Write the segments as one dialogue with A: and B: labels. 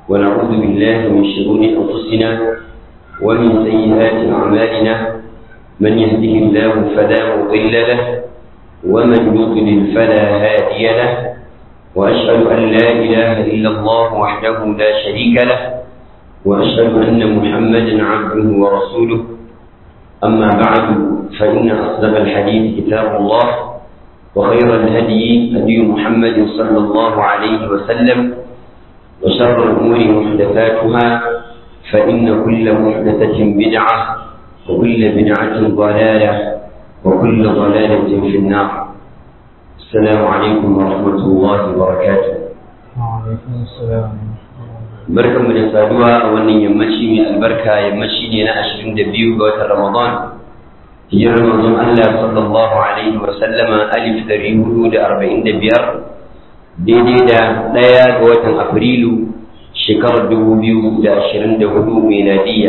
A: ونعوذ بالله من شرور أنفسنا ومن سيئات أعمالنا من يهده الله فلا مضل له ومن يضلل فلا هادي له وأشهد أن لا إله إلا الله وحده لا شريك له وأشهد أن محمدا عبده ورسوله أما بعد فإن أصدق الحديث كتاب الله وخير الهدي هدي محمد صلى الله عليه وسلم وشر الأمور محدثاتها فإن كل محدثة بدعة وكل بدعة ضلالة وكل ضلالة في النار السلام عليكم ورحمة الله وبركاته
B: وعليكم السلام
A: barkanmu da saduwa a wannan yammaci mai albarka yammaci ne na 22 ga watan Ramadan hijirar manzon Allah sallallahu alaihi wa sallama alif dari hudu da arba'in da biyar daidai da ɗaya ga watan Afrilu shekarar dubu biyu da ashirin da hudu miladiyya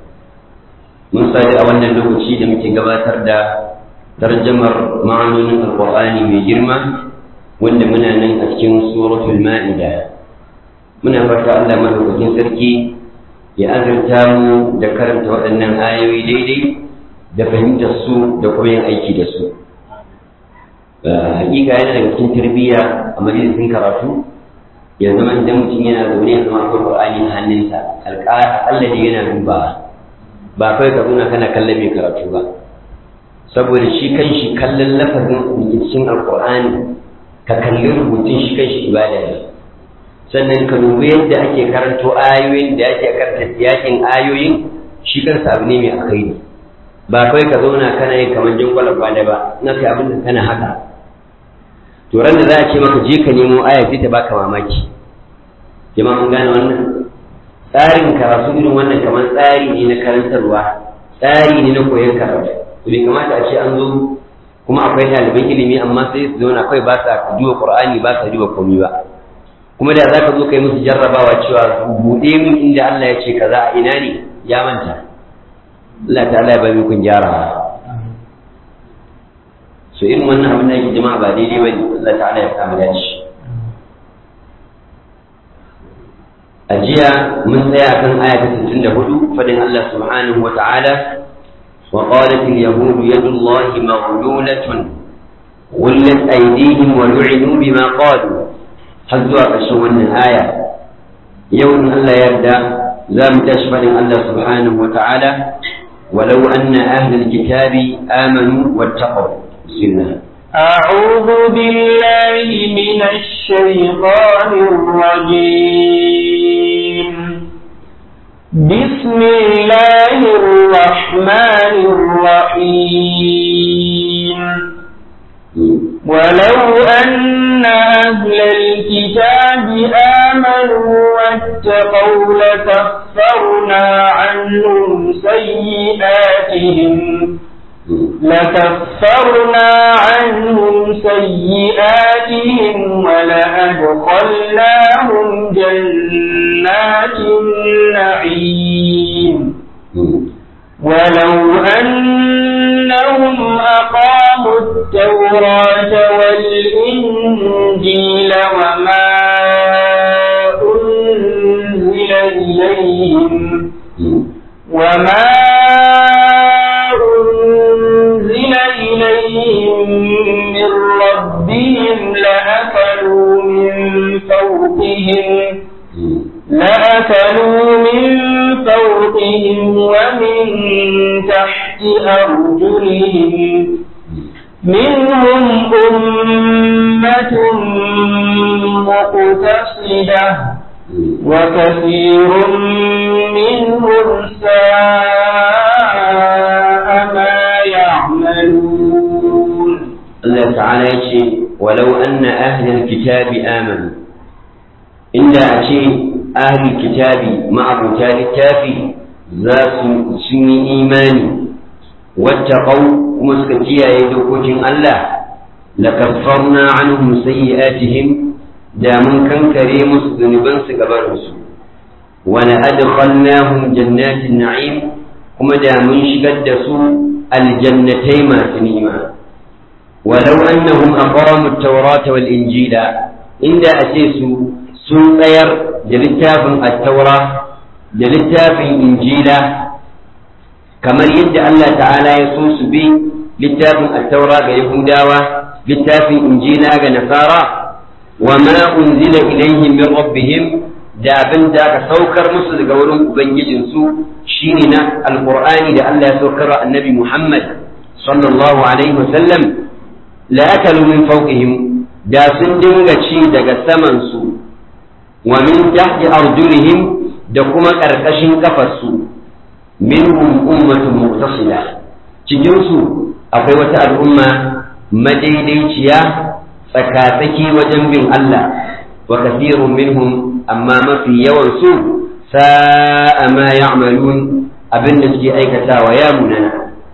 A: mun sadu a wannan lokaci da muke gabatar da tarjamar ma'anonin alƙur'ani mai girma wanda muna nan a cikin suratul ma'ida muna fata Allah madaukakin sarki ya azurta mu da karanta waɗannan ayoyi daidai da fahimtar su da kuma yin aiki da su hakika yana daga cikin tarbiyya a majalisin karatu ya zama idan mutum yana zaune ya zama akwai qur'ani a hannunsa aƙalla da yana dubawa ba kai ka zauna kana kallon mai karatu ba saboda shi kan shi kallon lafazin rikicin alƙur'ani ka kalli rubutun shi kan shi ibada ne sannan ka dubi yadda ake karanto ayoyin da ake karanta yakin ayoyin shi kansa abu ne mai alkhairi ba kawai ka zauna kana yin kamar jingwalar ba da ba na kai abin da kana haka to ran da za a ce maka je ka nemo aya sai ta baka mamaki jama'a mun gane wannan tsarin karatu irin wannan kamar tsari ne na karantarwa tsari ne na koyon karatu to bai kamata a ce an zo kuma akwai ɗaliban ilimi amma sai su zauna kawai ba sa duba qur'ani ba sa duba komai ba kuma da za ka zo kai musu jarrabawa cewa buɗe min inda Allah ya ce kaza a ina ne ya manta Allah ta'ala ya bari kun gyara so irin wannan abin da yake jama'a ba daidai bane Allah ta'ala ya kama dace a jiya mun tsaya kan aya ta 64 fadin Allah subhanahu wa ta'ala wa qalat al-yahud yadu Allah maghlulatun غلت أيديهم ولعنوا بما قالوا har zuwa ƙarshen wannan aya yau in Allah yarda za mu tashi faɗin Allah subhanahu wa ta'ala walau anna ahlul kitabi amanu wattaqaw bismillah
B: أعوذ بالله من الشيطان الرجيم بسم الله الرحمن الرحيم ولو أن أهل الكتاب آمنوا واتقوا لكفرنا عنهم سيئاتهم لكفرنا عنهم سيئاتهم ولأدخلناهم جنات النعيم ولو أنهم أقاموا التوراة والإنجيل وما أنزل إليهم وما أنزل إليهم من ربهم لأكلوا من فوقهم لأكلوا من فوقهم ومن تحت أرجلهم منهم أمة مقتصدة وكثير منهم ساء ما يعملون
A: الله تعالى يقول ولو أن أهل الكتاب آمنوا inda a ce ahlul kitabi ma'abuta littafi za su sun yi imani wattaqau kuma suka kiyaye dokokin Allah la kaffarna anhum sayyi'atihim da mun kankare musu zunuban su gaban su wa la adkhalnahum jannatin na'im kuma da mun shigar da su aljannatai masu ni'ima ولو أنهم أقاموا التوراة والإنجيل إن أتيسوا sun tsayar da littafin attaura da littafin injila kamar yadda Allah ta'ala ya so su bi littafin attaura ga yahudawa littafin injila ga nasara wa ma unzila ilaihim min rabbihim da abin da aka saukar musu daga wurin ubangijinsu shine na alqur'ani da Allah ya saukar wa annabi Muhammad sallallahu alaihi wasallam la akalu min fawqihim da sun dinga ci daga saman su wa min tahti arjulihim da kuma karkashin kafarsu minhum ummatun muqtasida cikin su akwai wata al'umma madaidaiciya tsakatsaki wajen bin Allah wa kathirun minhum amma mafi yawan su sa'a ma ya'malun abin da suke aikatawa ya munana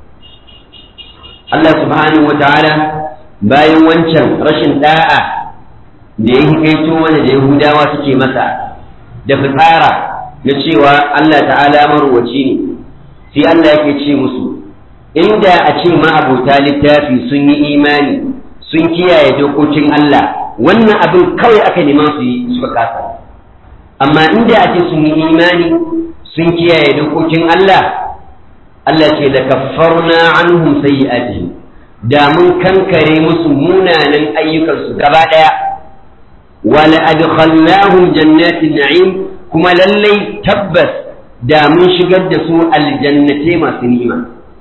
A: Allah subhanahu wa ta'ala bayan wancan rashin da'a da ya hikaito wanda da Yahudawa suke masa da fitsara na cewa Allah ta'ala marwaci ne sai Allah yake ce musu inda a ce ma'abuta littafi sun yi imani sun kiyaye dokokin Allah wannan abin kawai aka nema su yi suka kasa amma inda a ce sun yi imani sun kiyaye dokokin Allah Allah ce da kaffarna anhum sayyi'atihim da mun kankare musu munanan ayyukansu gaba daya wala adkhalnahum jannatin na'im kuma lallai tabbas da mun shigar da su aljannatai masu ni'ima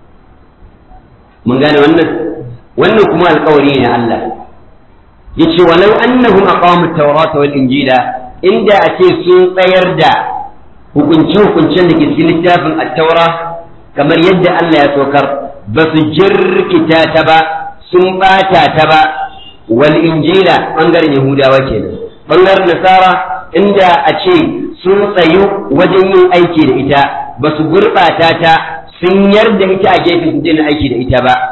A: mun gane wannan wannan kuma alƙawari ne Allah yace walau annahum aqamu at-taurata wal injila inda ake sun tsayar da hukunce-hukuncen da ke cikin littafin at-taura kamar yadda Allah ya saukar ba su jirkita ta ba sun bata ta ba wal injila bangaren yahudawa kenan bangaren nasara inda a ce sun tsayu wajen yin aiki da ita ba su gurɓata ta sun yarda ita a gefe su daina aiki da ita ba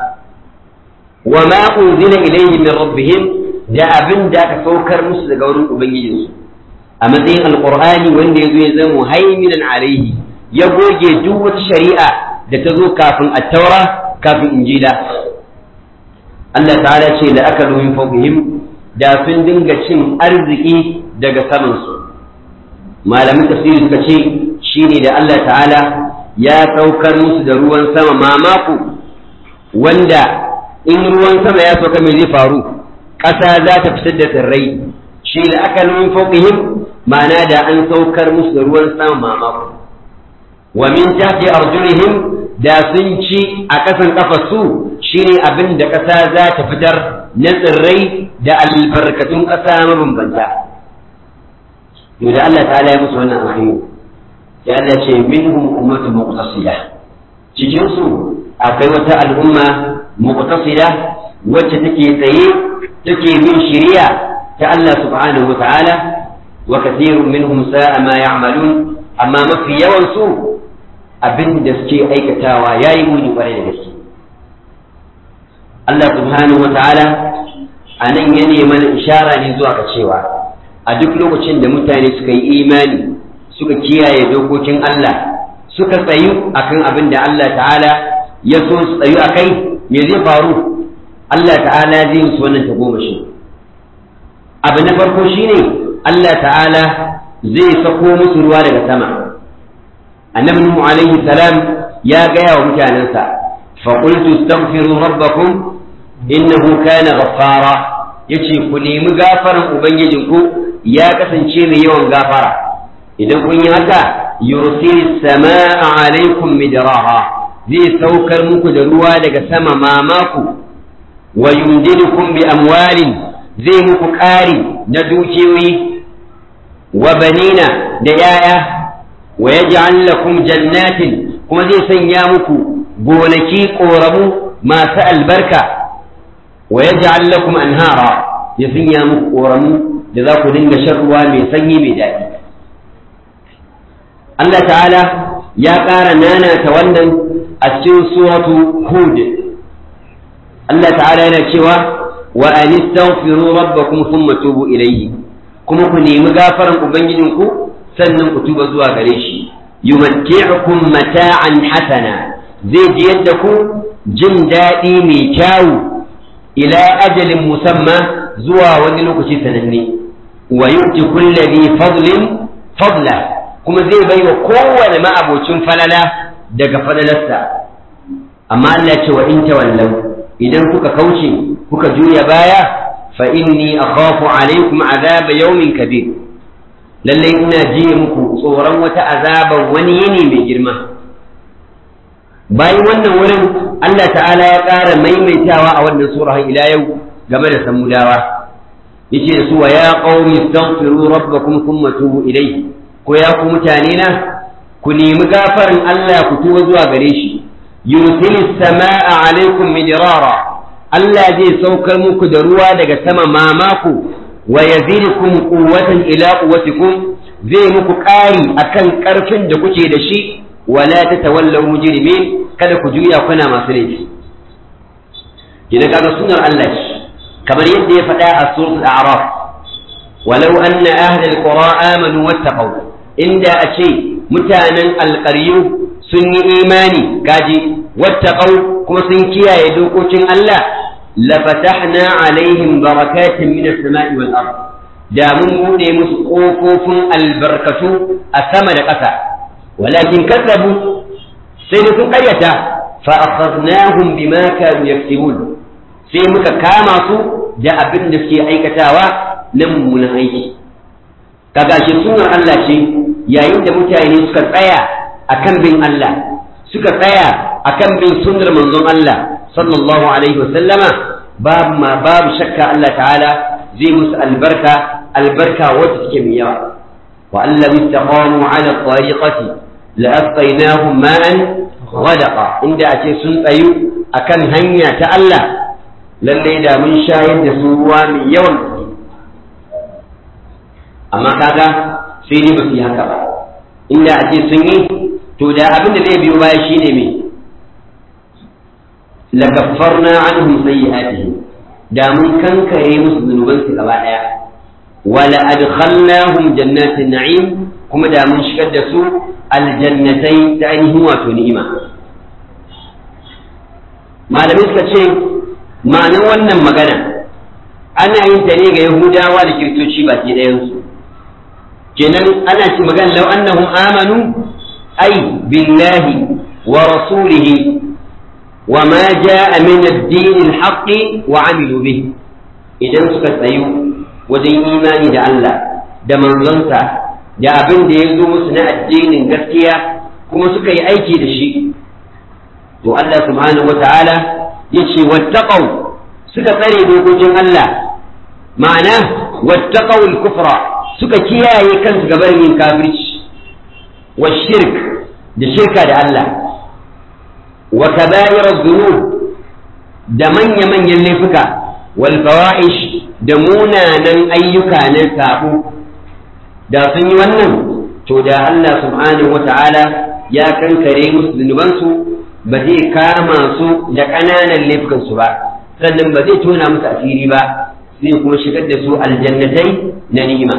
A: wa ma unzila ilayhim min rabbihim da abin da aka saukar musu daga wurin ubangijinsu a matsayin alqur'ani wanda yazo ya zama haiminan alaihi ya goge duk wata shari'a da ta zo kafin at-taura kafin injila Allah ta'ala ce da aka min fawqihim da sun dinga cin arziki daga saman su malamin tafsiri suka ce shine da Allah ta'ala ya saukar musu da ruwan sama mamako wanda in ruwan sama ya sauka mai zai faru ƙasa za ta fitar da tsirrai shi da aka min fawqihim ma'ana da an saukar musu da ruwan sama mamako wa min tahti arjulihim da sun ci a ƙasan ƙafarsu shine abin da ƙasa za ta fitar na tsirrai da albarkatun ƙasa mabambanta to da Allah ta'ala ya musu wannan alkhairi sai Allah ce minhum ummatun muqtasida cikin su akwai wata al'umma muqtasida wacce take tsaye take bin shari'a ta Allah subhanahu wa ta'ala wa kathirun minhum sa'a ma ya'malun amma mafi yawan su abin da suke aikatawa yayi muni kwarai da gaske Allah subhanahu wa ta'ala anan ya mana ishara ne zuwa ga cewa a duk lokacin da mutane suka yi imani suka kiyaye dokokin Allah suka tsayu akan abin da Allah ta'ala ya so su tsayu akai me zai faru Allah ta'ala zai musu wannan tagomashi abu na farko shine Allah ta'ala zai sako musu ruwa daga sama annabi nuhu alaihi salam ya gaya wa mutanensa fa qultu astaghfiru rabbakum innahu kana ghaffara yace ku nemi gafaran ubangijinku ya kasance mai yawan gafara idan kun yi haka yursil samaa alaikum midrara zai saukar muku da ruwa daga sama mamaku wa yumdidukum bi amwalin zai muku ƙari na dukiyoyi wa banina da yaya wa yaj'al lakum jannatin kuma zai sanya muku gonaki ƙoramu masu albarka wa yaj'al lakum anhara ya sanya muku ƙoramu da za ku dinga shan ruwa mai sanyi mai daɗi Allah ta'ala ya ƙara nanata wannan a cikin suratu hud Allah ta'ala yana cewa wa an istaghfiru rabbakum thumma tubu ilayhi kuma ku nemi gafaran ubangijinku sannan ku tuba zuwa gare shi yumatti'ukum mata'an hasana zai ji yadda ku jin daɗi mai kyawu ila ajalin musamma zuwa wani lokaci sananne wa yu'ti kulli dhi fadlin fadla kuma zai bai wa kowane ma'abocin falala daga falalarsa amma Allah ya ce wa in tawallau idan kuka kauce kuka juya baya fa inni akhafu alaikum azaba yawmin kabir lallai ina ji muku tsoron wata azaban wani yini mai girma bayan wannan wurin Allah ta'ala ya ƙara maimaitawa a wannan sura ila yau game da samudawa yace da su wa ya qaumi astaghfiru rabbakum thumma tubu ilayhi ko ya ku mutane na ku nemi gafarin Allah ku tuba zuwa gare shi yursilis samaa alaikum midrara Allah zai saukar muku da ruwa daga sama mamaku wa yazidukum quwwatan ila quwwatikum zai muku ƙari akan ƙarfin da kuke da shi wala tatawallaw mujrimin kada ku juya kuna masu laifi kina kaga sunar Allah ce kamar yadda ya faɗa a suratul a'raf walau anna ahla alqura amanu wattaqaw inda a ce mutanen alƙaryu sun yi imani gaji wattaqaw kuma sun kiyaye dokokin Allah lafatahna alaihim barakatin minas sama'i wal ard da mun bude musu kofofin albarkatu a sama da ƙasa walakin kazzabu sai da sun ƙaryata fa akhadnahum bima kanu yaktubun sai muka kama su da abin da suke aikatawa na mummunan aiki kaga shi sunar Allah ce yayin da mutane suka tsaya akan bin Allah suka tsaya akan bin sunnar manzon Allah sallallahu alaihi wasallama babu ma babu shakka Allah ta'ala zai musu albarka albarka wacce take mai yawa wa allam istaqamu ala tariqati la asqaynahum ma'an ghadaqa inda ake sun tsayu akan hanya ta Allah lalle da mun shayar da su ruwa mai yawan amma kaga sai ni ba su yi haka ba inda ake sun yi to da abin da zai biyo baya shine me lakaffarna anhum sayyi'atihim da mun kankare musu zunubansu gaba daya wala adkhalnahum jannatin na'im kuma da mun shigar da su aljannatai ta ainihin wato ni'ima malamai suka ce ma'anar wannan magana ana yin ta ne ga yahudawa da kiristoci baki ɗayansu kenan ana ce magana lau annahum amanu ai billahi wa rasulihi وما جاء من الدين الحق وعملوا به idan suka tsayu wajen imani da Allah da manzonsa da abin da ya zo musu na addinin gaskiya kuma suka yi aiki da shi to Allah subhanahu wata'ala ya ce wattaqaw suka tsare dokokin Allah ma'ana wattaqaw al-kufra suka kiyaye kansu gaban yin kafirci wa shirk da shirka da Allah wa kaba'ir dhunub da manya-manyan laifuka wal fawahish da munanan ayyuka na sabo da sun yi wannan to da Allah subhanahu wata'ala ya kankare musu zunubansu ba zai kama su da ƙananan laifukansu ba sannan ba zai tona musu asiri ba zai kuma shigar da su aljannatai na ni'ima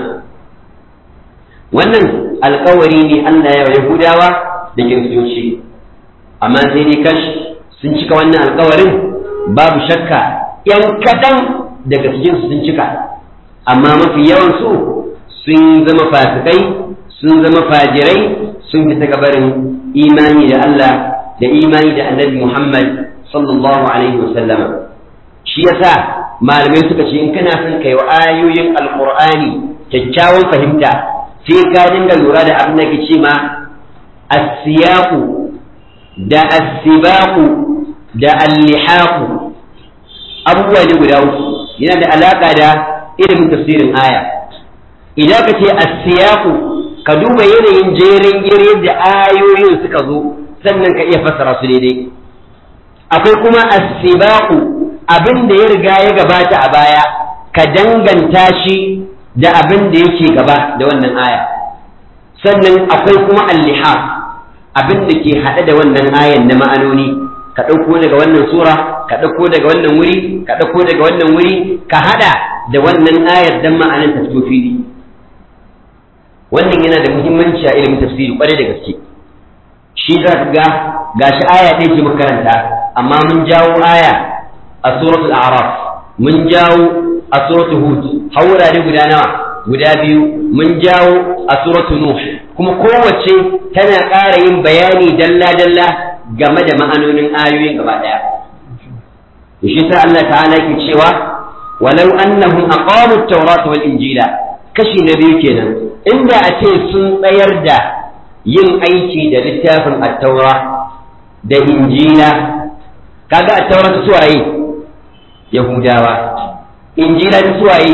A: wannan alkawari ne Allah ya Yahudawa da kiristoci amma sai dai kash sun cika wannan alkawarin babu shakka ‘yan kaɗan daga cikinsu sun cika amma mafi yawansu sun zama fasikai sun zama fajirai sun fita gabarin imani da Allah da imani da annabi Muhammad sallallahu alaihi wasallama shi yasa malamai suka ce in kana son kai wa ayoyin alqur'ani kyakkyawan fahimta sai ka dinga lura da abin da ke ce ma as-siyaqu da as-sibaqu da al-lihaqu abubuwa ne guda uku yana da alaka da ilimin tafsirin aya idan ka ce as-siyaqu ka duba yanayin jerin yadda da ayoyin suka zo sannan ka iya fassara su daidai akwai kuma as-sibaqu abin da ya riga ya gabata a baya ka danganta shi da abin da yake gaba da wannan aya sannan akwai kuma al-liha abin da ke haɗe da wannan ayan na ma'anoni ka ɗauko daga wannan sura ka ɗauko daga wannan wuri ka ɗauko daga wannan wuri ka haɗa da wannan ayar dan ma'anan ta fito fili wannan yana da muhimmanci a ilimin tafsiri kwarai da gaske shi za ka ga gashi aya ɗaya ce makaranta amma mun jawo aya a suratul a'raf mun jawo a suratul hud haurare guda nawa guda biyu mun jawo a suratu nuh kuma kowace tana ƙara yin bayani dalla-dalla game da ma'anonin ayoyin gaba ɗaya shi sa Allah ta'ala ke cewa walau annahum aqamu at-taurata wal injila kashi na biyu kenan inda a ce sun tsayar da yin aiki da littafin at-taura da injila kaga at-taura ta suwaye yahudawa injila ta suwaye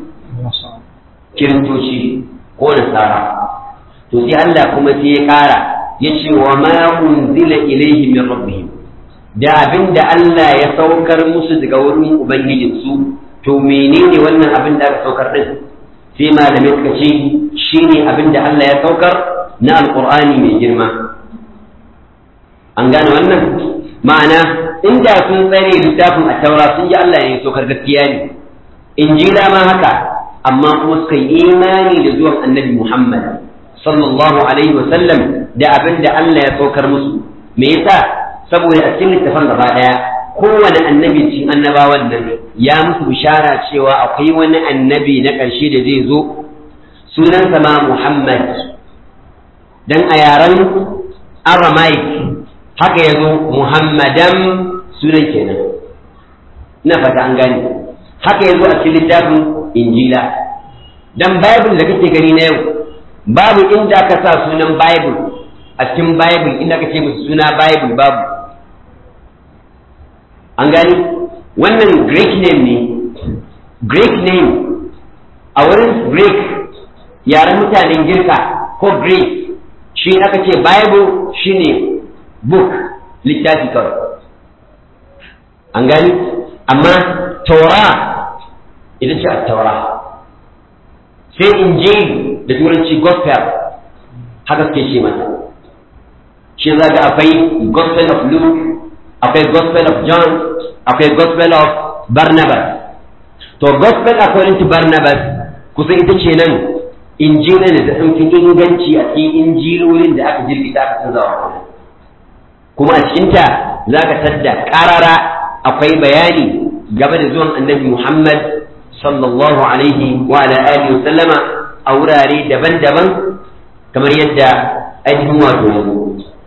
A: kiristoci ko nasara to sai Allah kuma sai ya kara ya ce wa ma unzila ilaihi min rabbihim da abin da Allah ya saukar musu daga wurin ubangijinsu to menene wannan abin da aka saukar din sai malamai suka ce shine abin da Allah ya saukar na alqur'ani mai girma an gane wannan ma'ana inda sun tsare littafin a taura sun ji Allah ne ya saukar gaskiya ne injila ma haka amma kuma suka yi imani da zuwan annabi Muhammad sallallahu alaihi wasallam da abin da Allah ya saukar musu me yasa saboda a cikin littafin gaba daya kowane annabi cikin annabawan nan ya musu bishara cewa akwai wani annabi na ƙarshe da zai zo sunansa ma Muhammad dan a yaren Aramaic haka ya zo Muhammadan sunan kenan ina fata an gane haka ya zo a cikin littafin Injila dan Bible da kake gani na yau babu inda aka sa sunan Bible a cikin Bible inda aka ce musu suna Bible babu an gani wannan Greek name ne Greek name a wurin Greek yaren mutanen girka ko Greek shi aka ce Bible shine book littafi kawai an gani amma Torah ita ce a Torah sai Injil da turanci gospel haka suke ce mata shi za ga akwai gospel of luke akwai gospel of john akwai gospel of barnabas to gospel according to barnabas kusan ita ce nan injilin da ta fi inganci a cikin injilolin da aka jirgita aka canza wa kuma a cikinta za ka tadda ƙarara akwai bayani game da zuwan annabi muhammad sallallahu alaihi wa ala alihi wa sallama a wurare daban-daban kamar yadda ainihin wato yanzu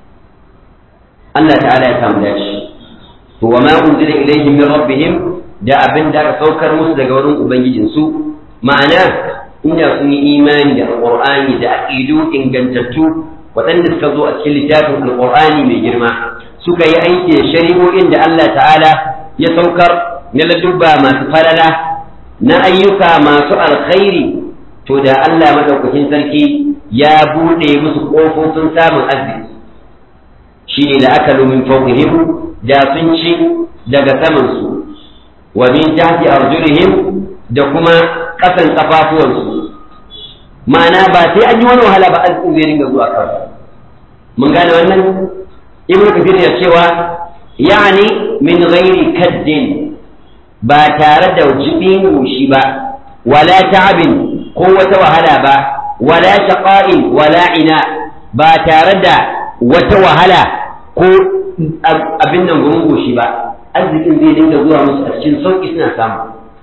A: Allah ta'ala ya samu dashi to wa ma unzila ilaihim min rabbihim da abin da aka saukar musu daga wurin ubangijin su ma'ana inda sun yi imani da alqur'ani da aqidu ingantattu waɗanda suka zo a cikin littafin alqur'ani mai girma suka yi aiki da shari'o'in da Allah ta'ala ya saukar na ladubba masu falala na ayyuka masu alkhairi to da Allah madaukakin sarki ya buɗe musu ƙofofin samun arziki shi ne da aka lumin fawqihim da sun ci daga samansu wa min tahti arjulihim da kuma ƙasan kafafuwansu ma'ana ba sai an yi wani wahala ba arzikin zai ringa zuwa kawai mun gane wannan ibnu kathir ya cewa yani min ghairi kaddin ba tare da jibin goshi ba wala ta'abin ko wata wahala ba wala shaqa'in wala ina ba tare da wata wahala ko abin nan gurin goshi ba arzikin zai dinga zuwa musu a cikin sauki suna samu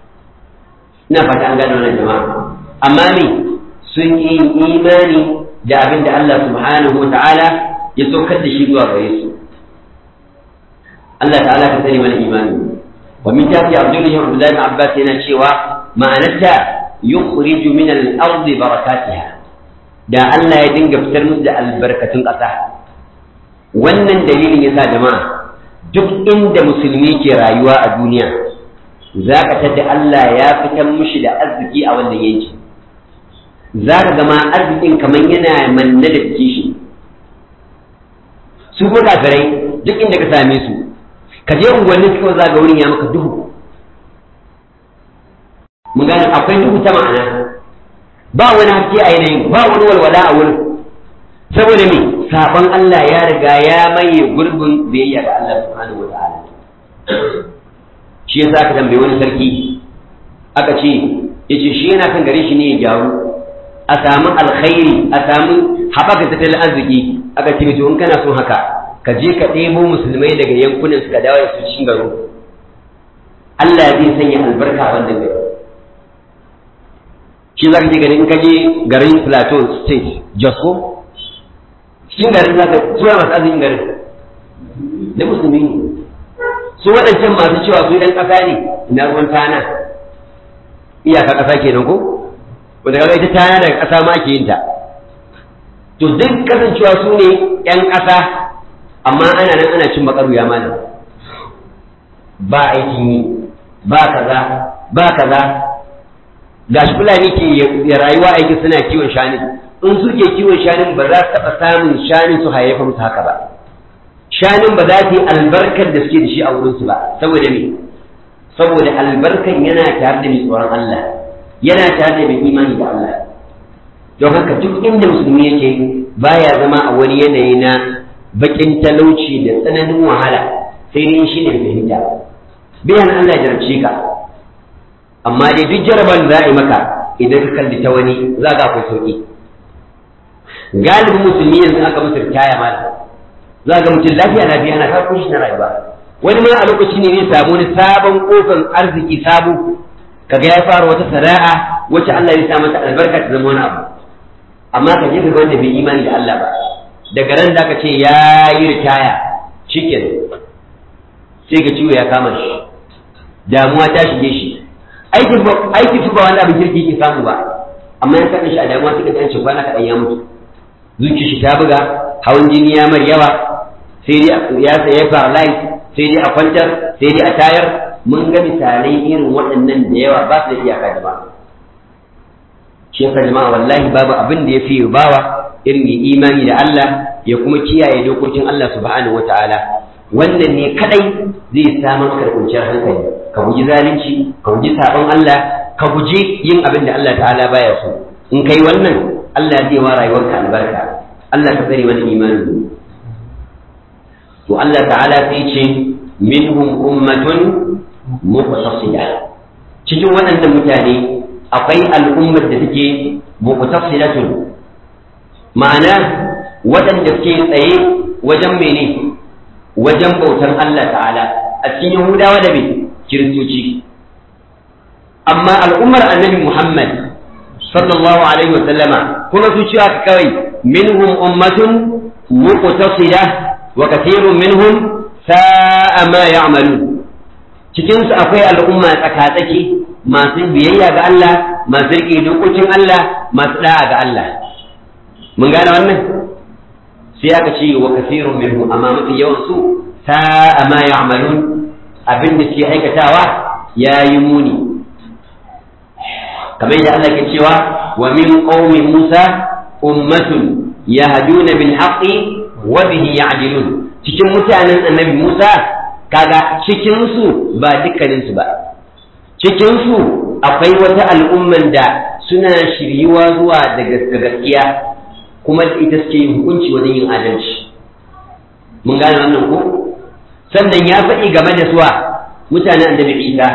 A: ina fata an gano wannan jama'a amma me sun yi imani da abin da Allah subhanahu wa ta'ala ya saukar da shi zuwa gare su Allah ta'ala ka sani mana imani wa min tafi abdullahi abdullahi ibn abbas yana cewa ma'anarta yukhriju min al-ardi barakatiha da Allah ya dinga fitar musu da albarkatun ƙasa wannan dalilin yasa jama'a duk inda musulmi ke rayuwa a duniya za ka tada Allah ya fitar mushi da arziki a wannan yanki za ka gama arzikin kamar yana manne da kishi su ko kafirai duk inda ka same su ka je unguwanni suka za ga wurin ya maka duhu mun gane akwai duhu ta ma'ana ba wani haske a yanayin ba wani walwala a wurin saboda me sabon Allah ya riga ya maye gurbin biyayya ga Allah subhanahu wa ta'ala shi yasa aka tambaye wani sarki aka ce yace shi yana kan gare shi ne ya gyaru a samu alkhairi a samu haɓaka tattalin arziki aka ce to in kana son haka ka je ka ɗebo musulmai daga yankunan suka dawo da su cikin garo Allah zai sanya albarka a wannan gari shi za ka je gani in ka je garin plateau state jos ko cikin garin za ka suna masu arzikin garin da musulmi ne su waɗancan masu cewa su ɗan ƙasa ne na ruwan tana iyaka ƙasa kenan ko wanda kaga ita tana daga ƙasa ma ake yin ta to duk kasancewa su ne ƴan ƙasa amma ana nan ana cin bakaru ya malam ba aikin yi ba kaza ba kaza gashi fulani ke ya rayuwa aiki suna kiwon shanin in suke kiwon shanin ba za su taɓa samun shanin su hayayyafa musu haka ba shanin ba za su yi albarkar da suke da shi a wurinsu ba saboda me saboda albarkan yana tare da mai tsoron Allah yana tare da mai imani da Allah don haka duk inda musulmi yake baya zama a wani yanayi na bakin talauci da tsananin wahala sai dai shi ne fahimta bayan Allah ya jarabce ka amma dai duk jaraban za a yi maka idan ka kalli ta wani za ka akwai sauki galibin musulmi yanzu aka musu ritaya malam za ga mutum lafiya lafiya na kawo shi na rayuwa wani ma a lokaci ne zai samu wani sabon kofan arziki sabo kaga ya fara wata sana'a wacce Allah ya sa mata albarka ta zama wani abu amma ka je ga wanda bai imani da Allah ba daga ran da ka ce ya yi ritaya chicken sai ga ciwo ya kama shi damuwa ta shige shi aikin aikin su ba wani abin kirki ke samu ba amma ya saka shi a damuwa suka ɗan kwana kaɗan ya mutu zuciya shi ta buga hawan jini ya mar yawa sai dai ya saya paralyze sai dai a kwantar sai dai a tayar mun ga misalai irin waɗannan da yawa ba su da iyaka jama'a shi yasa jama'a wallahi babu abin da ya fi bawa irin ya imani da Allah ya kuma kiyaye dokokin Allah subhanahu wataala wannan ne kadai zai samar maka da kwanciyar hankali ka guji zalunci ka guji sabon Allah ka guji yin abin da Allah ta'ala baya so in kai wannan Allah zai wa rayuwarka albarka Allah ka tsare mana imanin to Allah ta'ala sai ce minhum ummatun muqtasida cikin waɗannan mutane akwai al'ummar da take muqtasidatun ma'ana waɗanda suke tsaye wajen mene wajen bautar Allah ta'ala a cikin Yahudawa da me kiristoci amma al'ummar annabi Muhammad sallallahu alaihi wa sallama kuma su cewa kawai minhum ummatun muqtasida wa kathirun minhum sa'a ma ya'malun cikin su akwai al'umma tsakatsaki masu biyayya ga Allah masu riƙe dokokin Allah masu da'a ga Allah mun gane wannan sai aka ce wa kathirun minhum amma mafi yawan su sa'a ma ya'malun abin da suke aikatawa yayi muni kamar yadda Allah ke cewa wa min qaumi Musa ummatun yahduna bil haqqi wa bihi ya'dilun cikin mutanen annabi Musa kaga cikin su ba dukkanin su ba cikin su akwai wata al'umman da suna shiryuwa zuwa da gaskiya kuma ita suke yin hukunci wajen yin adalci mun gane wannan ko sannan ya faɗi game da suwa mutanen annabi Isa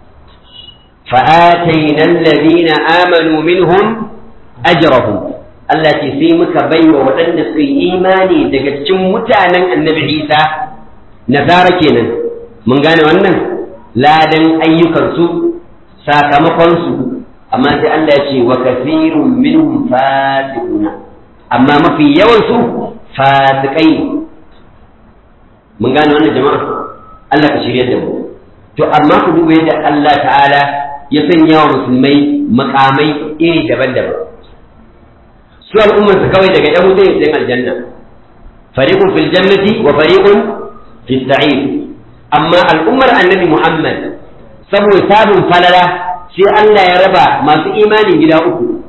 A: فآتينا الذين آمنوا منهم أجرهم Allah ce sai muka bai wa waɗanda suka yi imani daga cikin mutanen annabi Isa nasara kenan mun gane wannan ladan ayyukansu sakamakonsu amma sai Allah ya ce wa kasirun minhum fasiquna amma mafi yawansu fasikai mun gane wannan jama'a Allah ka shirya da mu to amma ku duba yadda Allah ta'ala ya sanya wa musulmai makamai iri daban-daban su al'ummarsa kawai daga yan wuta yin aljanna fariqun fil jannati wa fariqun fis sa'ir amma al'ummar annabi Muhammad saboda sabon falala sai Allah ya raba masu imani gida uku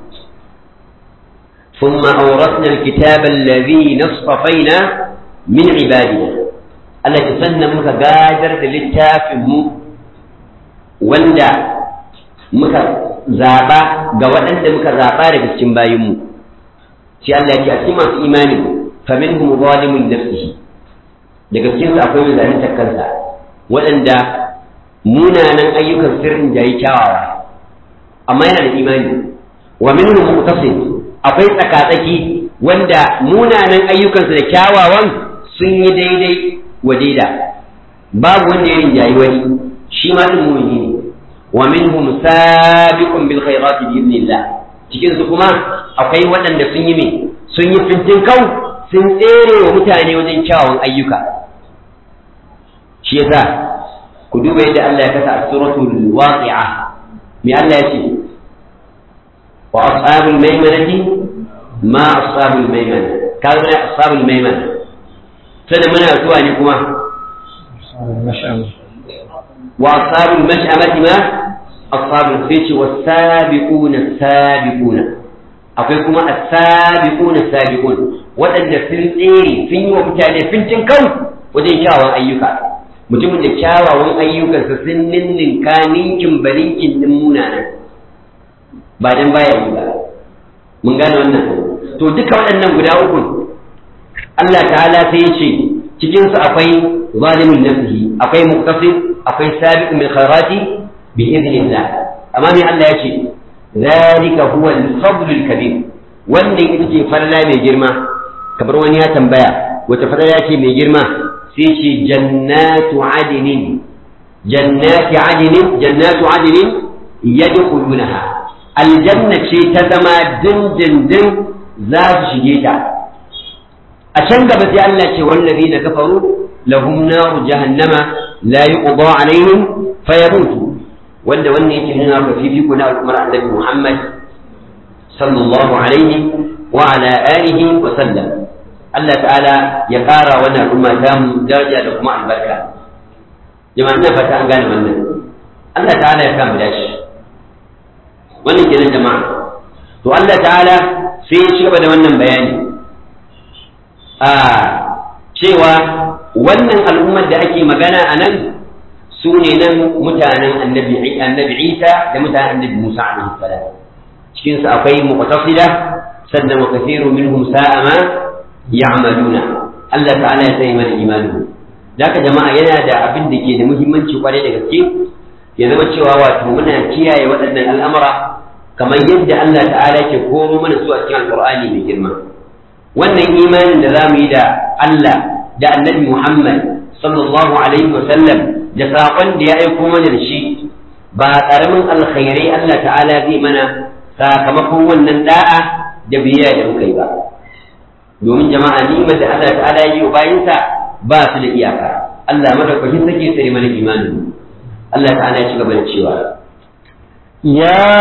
A: ثم أورثنا الكتاب الذي نصطفينا من عبادنا Allah ya sannan muka gadar da littafinmu wanda muka zaɓa ga waɗanda muka zaɓa daga cikin bayinmu sai Allah ya ce a cikin masu imani fa minhum zalimun nafsihi daga cikin su akwai mai kansa waɗanda munanan ayyukan sirrin jayi kyawawa amma yana da imani wa minhum muqtasid akwai tsakatsaki wanda munanan ayyukansa da kyawawan sun yi daidai wa daida babu wanda ya rinjayi wani shi ma din mu'mini ne wa minhum sabiqun bil khairati bi idnillah cikin su kuma akwai waɗanda sun yi me sun yi fintin kau sun tsere wa mutane wajen kyawun ayyuka shi yasa ku duba yadda Allah ya kasa a suratul waqi'a me Allah ya ce wa ashabul maimanati ma ashabul maimana kaga ne ashabul maimana sai muna zuwa ne kuma wa ashabul mash'amati ma ashabul fici was-sabiquna sabiquna akwai kuma as-sabiquna sabiqun waɗanda sun tsere sun yi wa mutane fincin kau wajen kyawawan ayyuka mutumin da kyawawan ayyukansa sun ninninka ninkin balinkin din munanan ba dan baya yi ba mun gane wannan to duka waɗannan guda uku Allah ta'ala sai ya ce cikin su akwai zalimin nafsihi akwai muqtasid akwai sabiqun bil khairati bi idnillah amma me Allah ya ce zalika huwa al-fadl al-kabir wanda ita ce farla mai girma kamar wani ya tambaya wata farla ce mai girma sai ce jannatu adinin jannati adinin jannatu adinin yadkhulunaha aljanna ce ta zama dindindin za su shige ta a can gaba sai Allah ce wallazi na kafaru lahum naru jahannama la yuqda alaihim fayamutu wanda wannan yake nuna ka fifiko na al'ummar annabi Muhammad sallallahu alaihi wa ala alihi wa sallam Allah ta'ala ya ƙara wannan al'umma ta mu daraja da kuma albarka jama'a ina fata an gane wannan Allah ta'ala ya kama dashi wannan kenan jama'a to Allah ta'ala sai ya ci gaba da wannan bayani a cewa wannan al'ummar da ake magana a nan su ne nan mutanen annabi annabi Isa da mutanen annabi Musa alaihi salam cikin su akwai muqtasida sannan wa kathiru minhum sa'a ma ya'maluna Allah ta'ala ya sanya mana imani Daka jama'a yana da abin da ke da muhimmanci kwarai da gaske ya zama cewa wato muna kiyaye waɗannan al'amura kamar yadda Allah ta'ala ke koro mana su a cikin alƙur'ani mai girma wannan imanin da za mu yi da Allah da annabi Muhammad sallallahu alaihi wa sallam da saƙon da ya aiko mana da shi ba ƙaramin alkhairai Allah ta'ala zai mana sakamakon wannan da'a da biyayya da muka yi ba domin jama'a ni'imar da Allah ta'ala ya yi wa bayinsa ba su da iyaka Allah madaukakin sake tsare mana imanin Allah ta'ala ya ci gaba da cewa
B: يا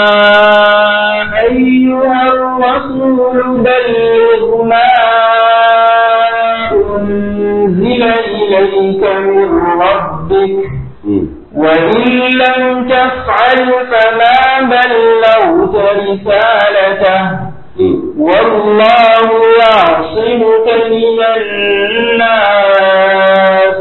B: أيها الرسول بلغ ما أنزل إليك من ربك وإن لم تفعل فما بلغت رسالته والله يعصمك من الناس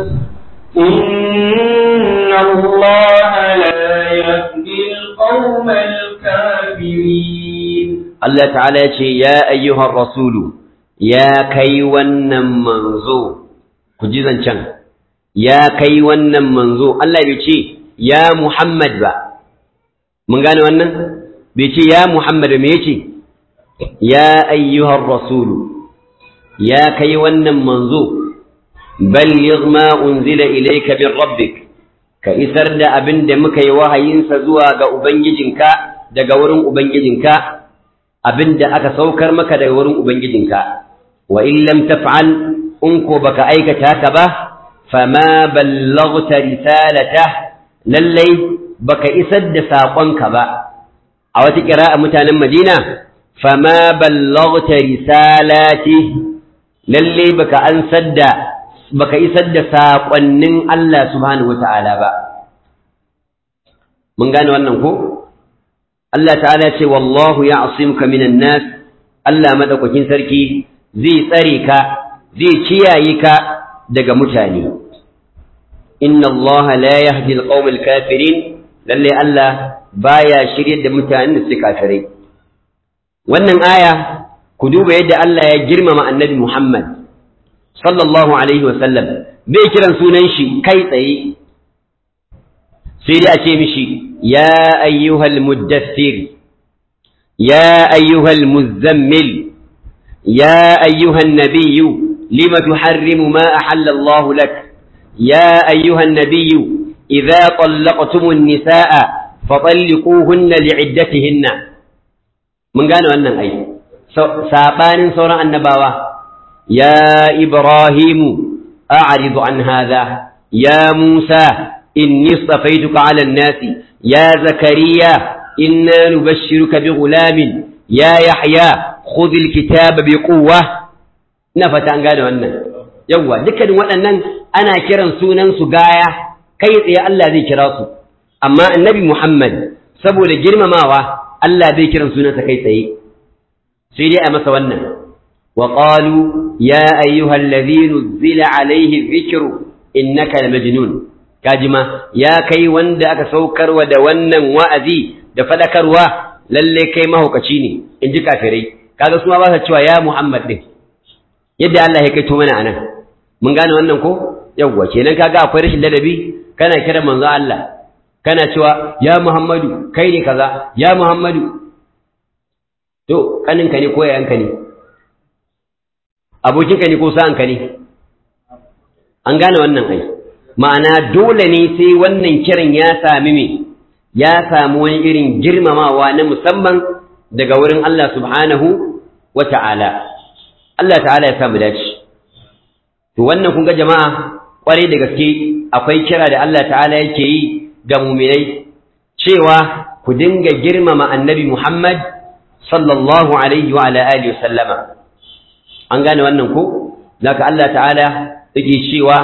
B: إن الله لا يهدي القوم الكافرين
A: الله تعالى يا أيها الرسول يا كي ونن منزو كجيزا شان يا كي ونن منزو الله يبيشي يا محمد با من قال ونن بيشي يا محمد ميشي يا أيها الرسول يا كي ونن منزو بلغ ما أنزل إليك من ربك ka isar da abin da muka yi wahayinsa zuwa ga Ubangijinka daga wurin Ubangijinka, abin da aka saukar maka daga wurin Ubangijinka, wa in lam taf'al in ko baka aikata haka ba, fama ballaghta risalata lallai baka isar da saƙonka ba. A wata ƙira'a mutanen Madina, fama ballaghta risalati lallai baka ansar da baka isar da saƙonnin Allah subhanahu wa ta'ala ba. Mun gane wannan ko? Allah ta'ala ce, Wallahu ya asimka minan nas, Allah maɗaukakin sarki zai tsare ka, zai kiyaye ka daga mutane. Inna Allah la yahdi al kafirin, lalle Allah baya shirye da mutanen da suke kafirai. Wannan aya, ku duba yadda Allah ya girmama annabi Muhammad. sallallahu alaihi wasallam bai kiran sunan shi kai tsaye sai dai a ce mishi ya ayyuhal muddassir ya ayyuhal muzammil ya ayyuhan nabiyyu lima tuharrimu ma ahalla Allah lak ya ayyuhan nabiyyu idza طلقتم النساء فطلقوهن لعدتهن mun gane wannan ai sabanin sauran annabawa ya ibrahimu a'ridu an hadha ya musa inni istafaituka 'ala an-nasi ya zakariya inna nubashshiruka bighulamin ya yahya khudh al-kitaba biquwwa ina fata an gane wannan yawwa dukkanin waɗannan ana kiran sunan su gaya kai tsaye Allah zai kira su amma annabi Muhammad saboda girmamawa Allah bai kiran sunansa kai tsaye sai dai a masa wannan wa qalu ya ayyuhal ladhi nuzila alayhi dhikru innaka lamajnun kajima ya kai wanda aka saukarwa da wannan wa'azi da fadakarwa lalle kai mahaukaci ne in ji kafirai kaga su ma ba sa cewa ya Muhammad din yadda Allah ya kai to mana anan mun gane wannan ko yawwa kenan kaga akwai rashin ladabi kana kira manzo Allah kana cewa ya Muhammadu kai ne kaza ya Muhammadu to kaninka ne ko yayanka ne abokinka ne ko sa'anka ne an gane wannan ai ma'ana dole ne sai wannan kiran ya sami me ya samu wani irin girmamawa na musamman daga wurin Allah subhanahu wa ta'ala Allah ta'ala ya samu dace to wannan kun ga jama'a kwarai da gaske akwai kira da Allah ta'ala yake yi ga muminai cewa ku dinga girmama annabi Muhammad sallallahu alaihi wa ala alihi wa sallama an gane wannan ko zaka Allah ta'ala yake cewa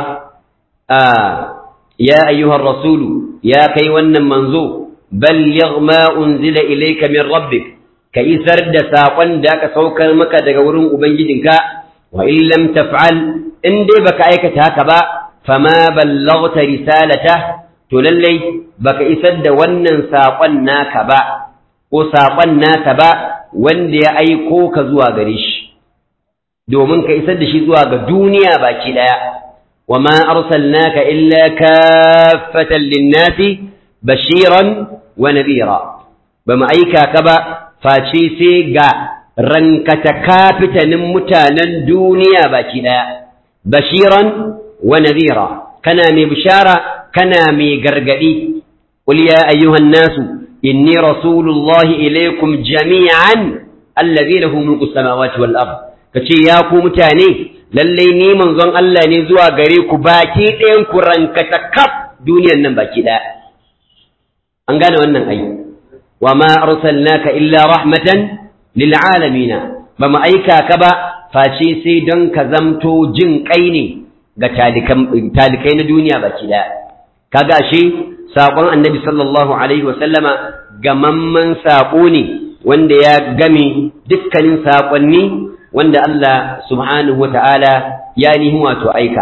A: ya ayyuhar rasulu ya kai wannan manzo balligh ma unzila ilayka min rabbik ka isar da saƙon da aka saukar maka daga wurin ubangijinka wa in lam taf'al in dai baka aikata haka ba fama ballaghta risalata to lallai baka isar da wannan saƙon naka ba ko saƙon naka ba wanda ya aiko ka zuwa gare shi domin ka isar da shi zuwa ga duniya baki daya wama arsalnaka illa kaffatan linnasi bashiran wa nadhira bamu aika ka ba face sai ga rankata kafitanin mutanen duniya baki daya bashiran wa nadhira kana mai bishara kana mai gargadi qul ya ayyuhan nasu inni rasulullahi ilaykum jami'an alladhi lahu mulku samawati wal ard kace ya ku mutane lalle ni manzon Allah ne zuwa gare ku baki ɗayan ku rankata kaf duniyan nan baki daya an gane wannan ai wa ma arsalnaka illa rahmatan lil alamin ba mu aika ka ba face sai don ka zamto jin kai ne ga talikai na duniya baki daya kaga ashe saƙon annabi sallallahu alaihi wasallama gamamman saƙo ne wanda ya game dukkanin saƙonni wanda Allah subhanahu wata'ala ya nihi wato aika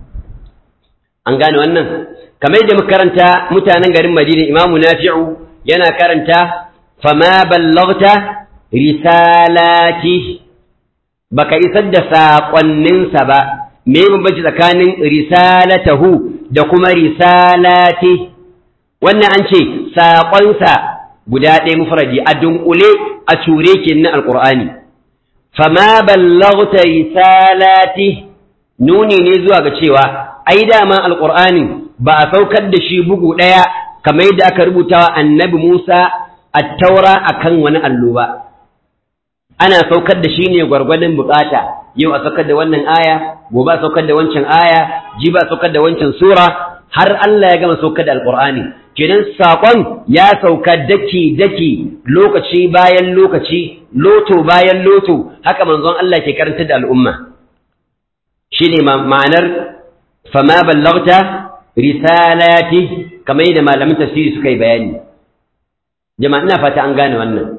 A: an gane wannan kamar da muka karanta mutanen garin Madina Imamu Nafi'u yana karanta fama ballaghta risalati baka isar da saƙonninsa ba me bambanci tsakanin risalatahu da kuma risalati wannan an ce saƙonsa guda ɗaya mufradi a dunƙule a cure ke na alƙur'ani fama ballaghta risalati nuni ne zuwa ga cewa ai dama alƙur'ani ba a saukar da shi bugu ɗaya kamar yadda aka rubuta wa annabi Musa a taura akan wani allo ba ana saukar da shi ne gwargwadon bukata yau a saukar da wannan aya gobe a saukar da wancan aya jiba a saukar da wancan sura har Allah ya gama saukar da alqur'ani kenan sakon ya sauka daki daki lokaci bayan lokaci loto bayan loto haka manzon Allah ke karanta da al'umma shine ma'anar fama ballaghta risalati kamar yadda malamin tafsiri suka yi bayani jama'a ina fata an gane wannan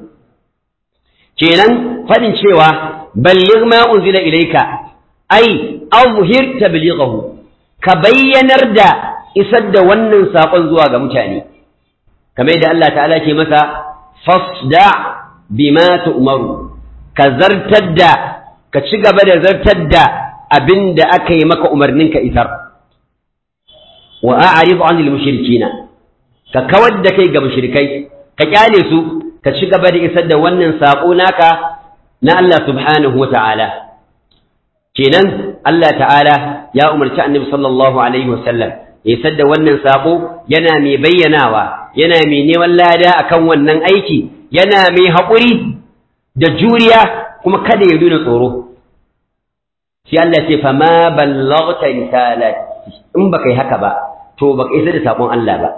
A: kenan fadin cewa balligh ma unzila ilayka ai azhir tablighahu ka bayyanar da isar da wannan sakon zuwa ga mutane kamar yadda Allah ta'ala ke masa fasda bima tu'maru ka zartar da ka ci gaba da zartar da abin da aka yi maka umarnin ka isar wa a'rid 'anil mushrikina ka kawar da kai ga mushrikai ka kyale su ka ci gaba da isar da wannan saƙo naka na Allah subhanahu wa ta'ala. Kenan Allah ta'ala ya umarci annabi sallallahu Alaihi wasallam ya isar da wannan saƙo yana mai bayyanawa, yana mai neman lada a kan wannan aiki, yana mai haƙuri da juriya kuma kada ya nuna tsoro sai Allah ce fa ma ballaghta risalati in baka yi haka ba to baka isa da sakon Allah ba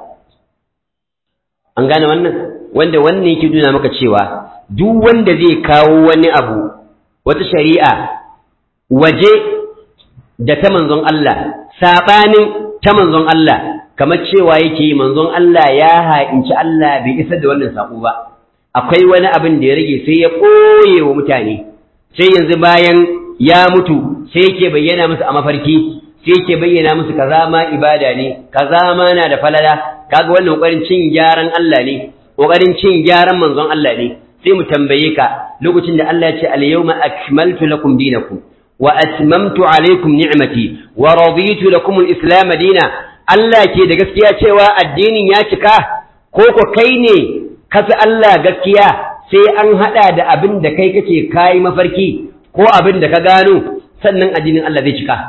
A: an gane wannan wanda wannan yake nuna maka cewa duk wanda zai kawo wani abu wata shari'a waje da ta manzon Allah sabanin ta manzon Allah kamar cewa yake manzon Allah ya ha'inci Allah bai isa da wannan sako ba akwai wani abin da ya rage sai ya ɓoye wa mutane sai yanzu bayan ya mutu sai yake bayyana musu a mafarki sai yake bayyana musu kaza ma ibada ne kaza ma na da falala kaga wannan kokarin cin gyaran Allah ne kokarin cin gyaran manzon Allah ne sai mu tambaye ka lokacin da Allah ya ce al-yawma akmaltu lakum dinakum wa atmamtu alaykum ni'mati wa raditu lakum al-islam dina Allah ke da gaskiya cewa addinin ya cika ko ko kai ne kafi Allah gaskiya sai an hada da abin da kai kake kai mafarki ko abin da ka gano sannan addinin Allah zai cika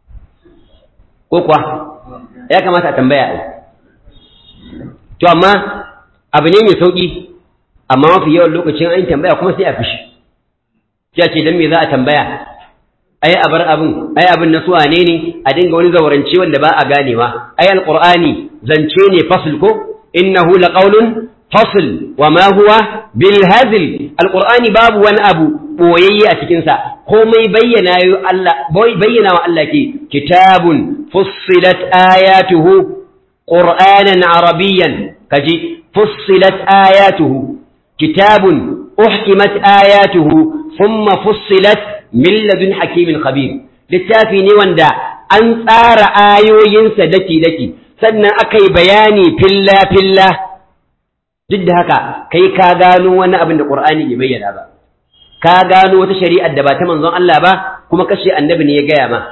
A: ko kuwa ya kamata a tambaya ai to amma abu ne mai sauki amma mafi yawan lokacin an tambaya kuma sai a fishi sai ce dan me za a tambaya ai a bar abin ai abin na suwa ne ne a dinga wani zaurance wanda ba a ganewa ai alqur'ani zance ne fasl ko innahu laqawlun fasl wa ma huwa bil hazl alqur'ani babu wani abu boyayye a cikin sa komai bayyana yo Allah bayyana wa Allah ke kitabun fussilat ayatuhu qur'anan arabiyyan kaji fussilat ayatuhu kitabun uhkimat ayatuhu thumma fussilat min ladun hakimin khabir littafi ne wanda an tsara ayoyinsa daki daki sannan aka yi bayani filla filla duk da haka kai ka gano wani abin da qur'ani bai bayyana ba ka gano wata shari'ar da ba ta manzon Allah ba kuma kashe annabi ne ya gaya ma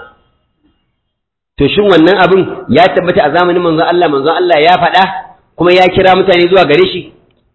A: to shin wannan abin ya tabbata a zamanin manzon Allah manzon Allah ya faɗa kuma ya kira mutane zuwa gare shi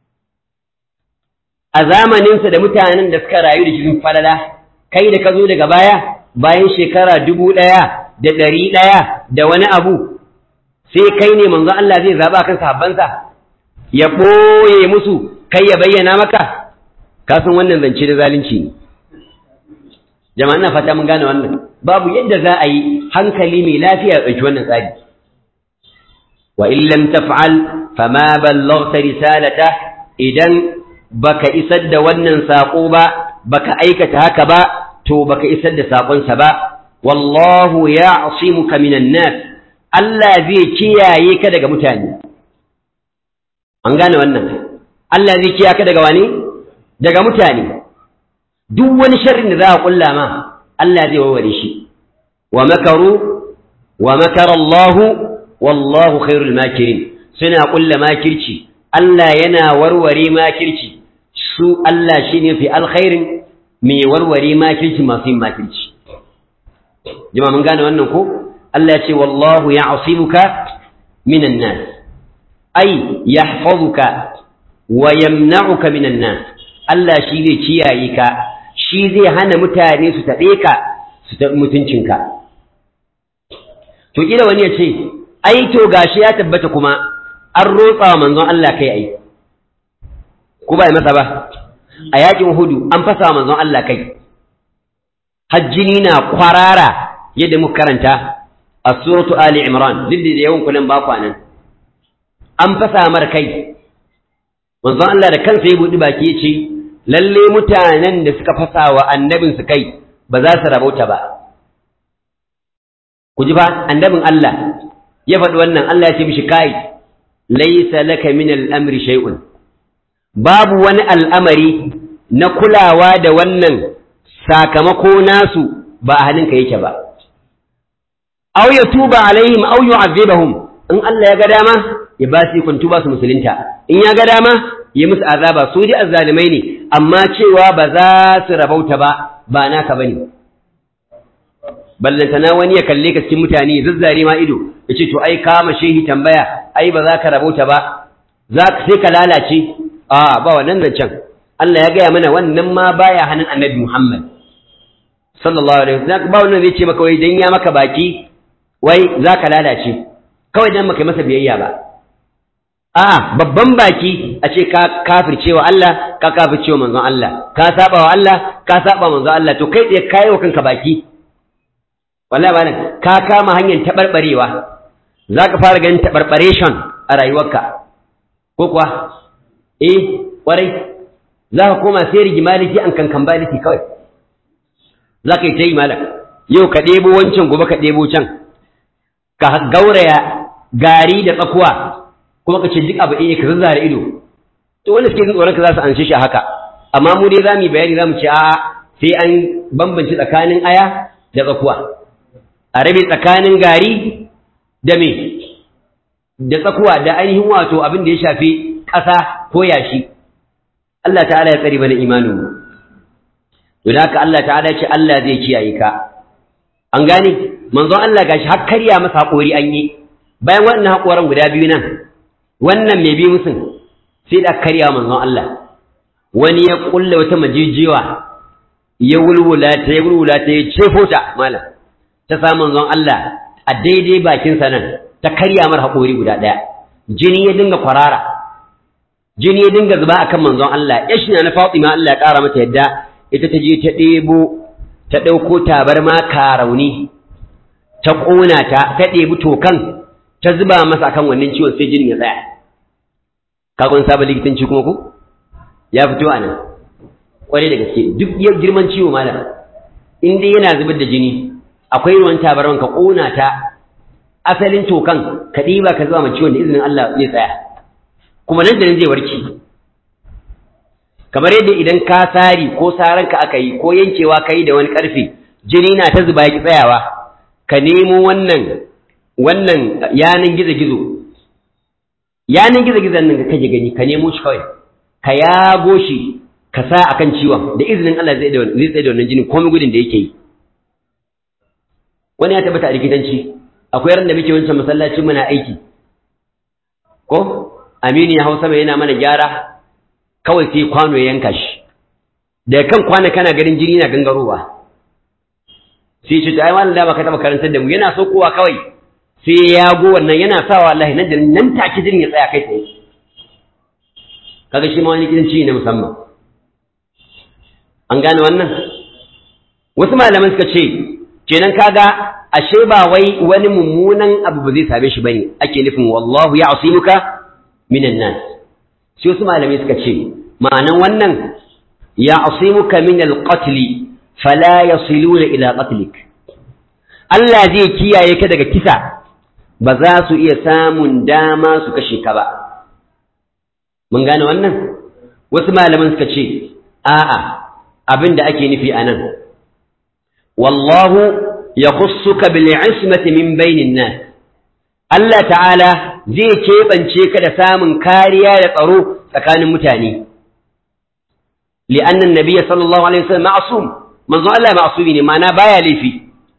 A: a zamaninsa da mutanen da suka rayu da cikin falala kai da ka zo daga baya bayan shekara dubu ɗaya da ɗari ɗaya da wani abu sai kai ne manzon Allah zai zaɓa kan sahabbansa ya ɓoye musu kai ya bayyana maka ka san wannan zance da zalunci ne jama'a ina fata mun gane wannan babu yadda za a yi hankali mai lafiya ya ɗauki wannan tsari wa in lam taf'al fama ballaghta risalata idan baka isar da wannan sako ba baka aikata haka ba to baka isar da sakonsa ba wallahu ya'simuka minan nas Allah zai kiyaye ka daga mutane an gane wannan Allah zai kiyaye ka daga wani daga mutane duk wani sharrin da za a kulla ma Allah zai warware shi wa makaru wa makara Allah wallahu khairul makirin suna kulla makirci Allah yana warware makirci su Allah shine fi alkhairin mai warware makirci masu yin makirci jama mun gane wannan ko Allah ya ce wallahu ya'simuka minan nas ay yahfazuka wa yamna'uka minan nas Allah shi zai kiyaye ka shi zai hana mutane su taɓe ka su taɓi mutuncinka to kila wani ya ce ai to gashi ya tabbata kuma an rotsa wa manzon Allah kai ai ko ba masa ba a yakin hudu an fasa wa manzon Allah kai hajjini na kwarara yadda muka karanta a suratu ali imran duk da yawan kunan ba kwanan an fasa mar kai manzon Allah da kansa ya buɗi baki ya ce lalle mutanen da suka fasa wa annabin su kai ba za su rabauta ba ku ji fa annabin Allah ya faɗi wannan Allah ya ce mishi kai laysa laka min al-amri shay'un babu wani al'amari na kulawa da wannan sakamako nasu ba a hannunka yake ba aw ya tuba alaihim aw yu'adhibahum in Allah ya ga dama ya ba su kun tuba su musulunta in ya ga dama ya musu azaba su dai azzalimai ne amma cewa ba za su rabauta ba ba naka bane ballantana wani ya kalle ka cikin mutane zazzare ma ido ya ce to ai kama shehi tambaya ai ba za ka rabauta ba za ka sai ka lalace a ba wannan zancen Allah ya gaya mana wannan ma baya hannun annabi Muhammad sallallahu alaihi wasallam ba wannan zai ce maka wai dan ya maka baki wai za ka lalace kawai dan maka masa biyayya ba a'a babban baki a ce ka kafircewa Allah ka kafircewa manzon Allah ka saba wa Allah ka saba manzon Allah to kai tsaye kai wa kanka baki wallahi ba ka kama hanyar tabarbarewa zaka fara ganin tabarbaration a rayuwarka ko kuwa eh kwarai za ka koma sai rigimaliti an kankan baliti kawai za ka yi ta yi malam yau ka ɗebo wancan gobe ka ɗebo can ka gauraya gari da tsakuwa kuma ka ce duk abu ɗaya ka zazzara ido to wanda suke jin tsoron ka za su anshe shi haka amma mu dai za mu yi bayani za mu ce a'a sai an bambance tsakanin aya da tsakuwa a rabe tsakanin gari da me da tsakuwa da ainihin wato abin da ya shafi ƙasa ko yashi Allah ta'ala ya tsari mana imanin mu to da haka Allah ta'ala ya ce Allah zai kiyaye ka an gane manzon Allah gashi har karya masa haƙori an yi bayan wannan haƙoran guda biyu nan wannan mai bi musun sai da karya manzon Allah wani ya kulle wata majijiwa ya wulwula ta ya wulwula ta ya cefo ta malam ta sa manzon Allah a daidai bakin sa nan ta karya mar haƙori guda ɗaya jini ya dinga kwarara jini ya dinga zuba akan manzon Allah ya shi na Fatima Allah ya ƙara mata yadda ita ta je ta ɗebo ta ɗauko tabarma karauni ta ƙona ta ta ɗebi tokan ta zuba masa akan wannan ciwon sai jinin ya tsaya kagon sabon likitanci kuma ku ya fito a nan kwarai da gaske duk girman ciwo malam in dai yana zubar da jini akwai ruwan tabarman ka ƙona ta asalin tokan ka ɗiba ka zuba ma ciwon da izinin Allah zai tsaya kuma nan da nan zai warke kamar yadda idan ka sari ko saranka aka yi ko yankewa ka yi da wani ƙarfe jini na ta zuba ya tsayawa ka nemo wannan wannan yanan gizo-gizo yanan gizo-gizon nan kake gani ka nemo shi kawai ka yago shi ka sa akan ciwon da izinin Allah zai tsaye da wannan jini komai gudun da yake yi wani ya tabbata a likitanci akwai ran da muke wancan masallacin muna aiki ko aminu ya hausa mai yana mana gyara kawai sai kwano ya yanka shi da kan kwana kana ganin jini na gangarowa sai ce ta ai malam da baka taba karantar da mu yana so kowa kawai sai ya go wannan yana sawa wallahi nan da nan take jinin ya tsaya kai tsaye kaga shi ma wani gidanci ne musamman an gane wannan wasu malaman suka ce kenan kaga ashe ba wai wani mummunan abu ba zai same shi bane ake nufin wallahu ya'simuka minan nas sai wasu malamai suka ce ma'anan wannan ya'simuka min al-qatl fala yasiluna ila qatlik Allah zai kiyaye ka daga kisa ba za su iya samun dama su kashe ka ba mun gane wannan wasu malaman suka ce a'a abin da ake nufi anan wallahu yakhussuka bil ismati min bainin nas Allah ta'ala zai keɓance ka da samun kariya da tsaro tsakanin mutane li'anna an-nabiy sallallahu alaihi wasallam ma'sum manzo Allah ma'sumi ne ma'ana baya laifi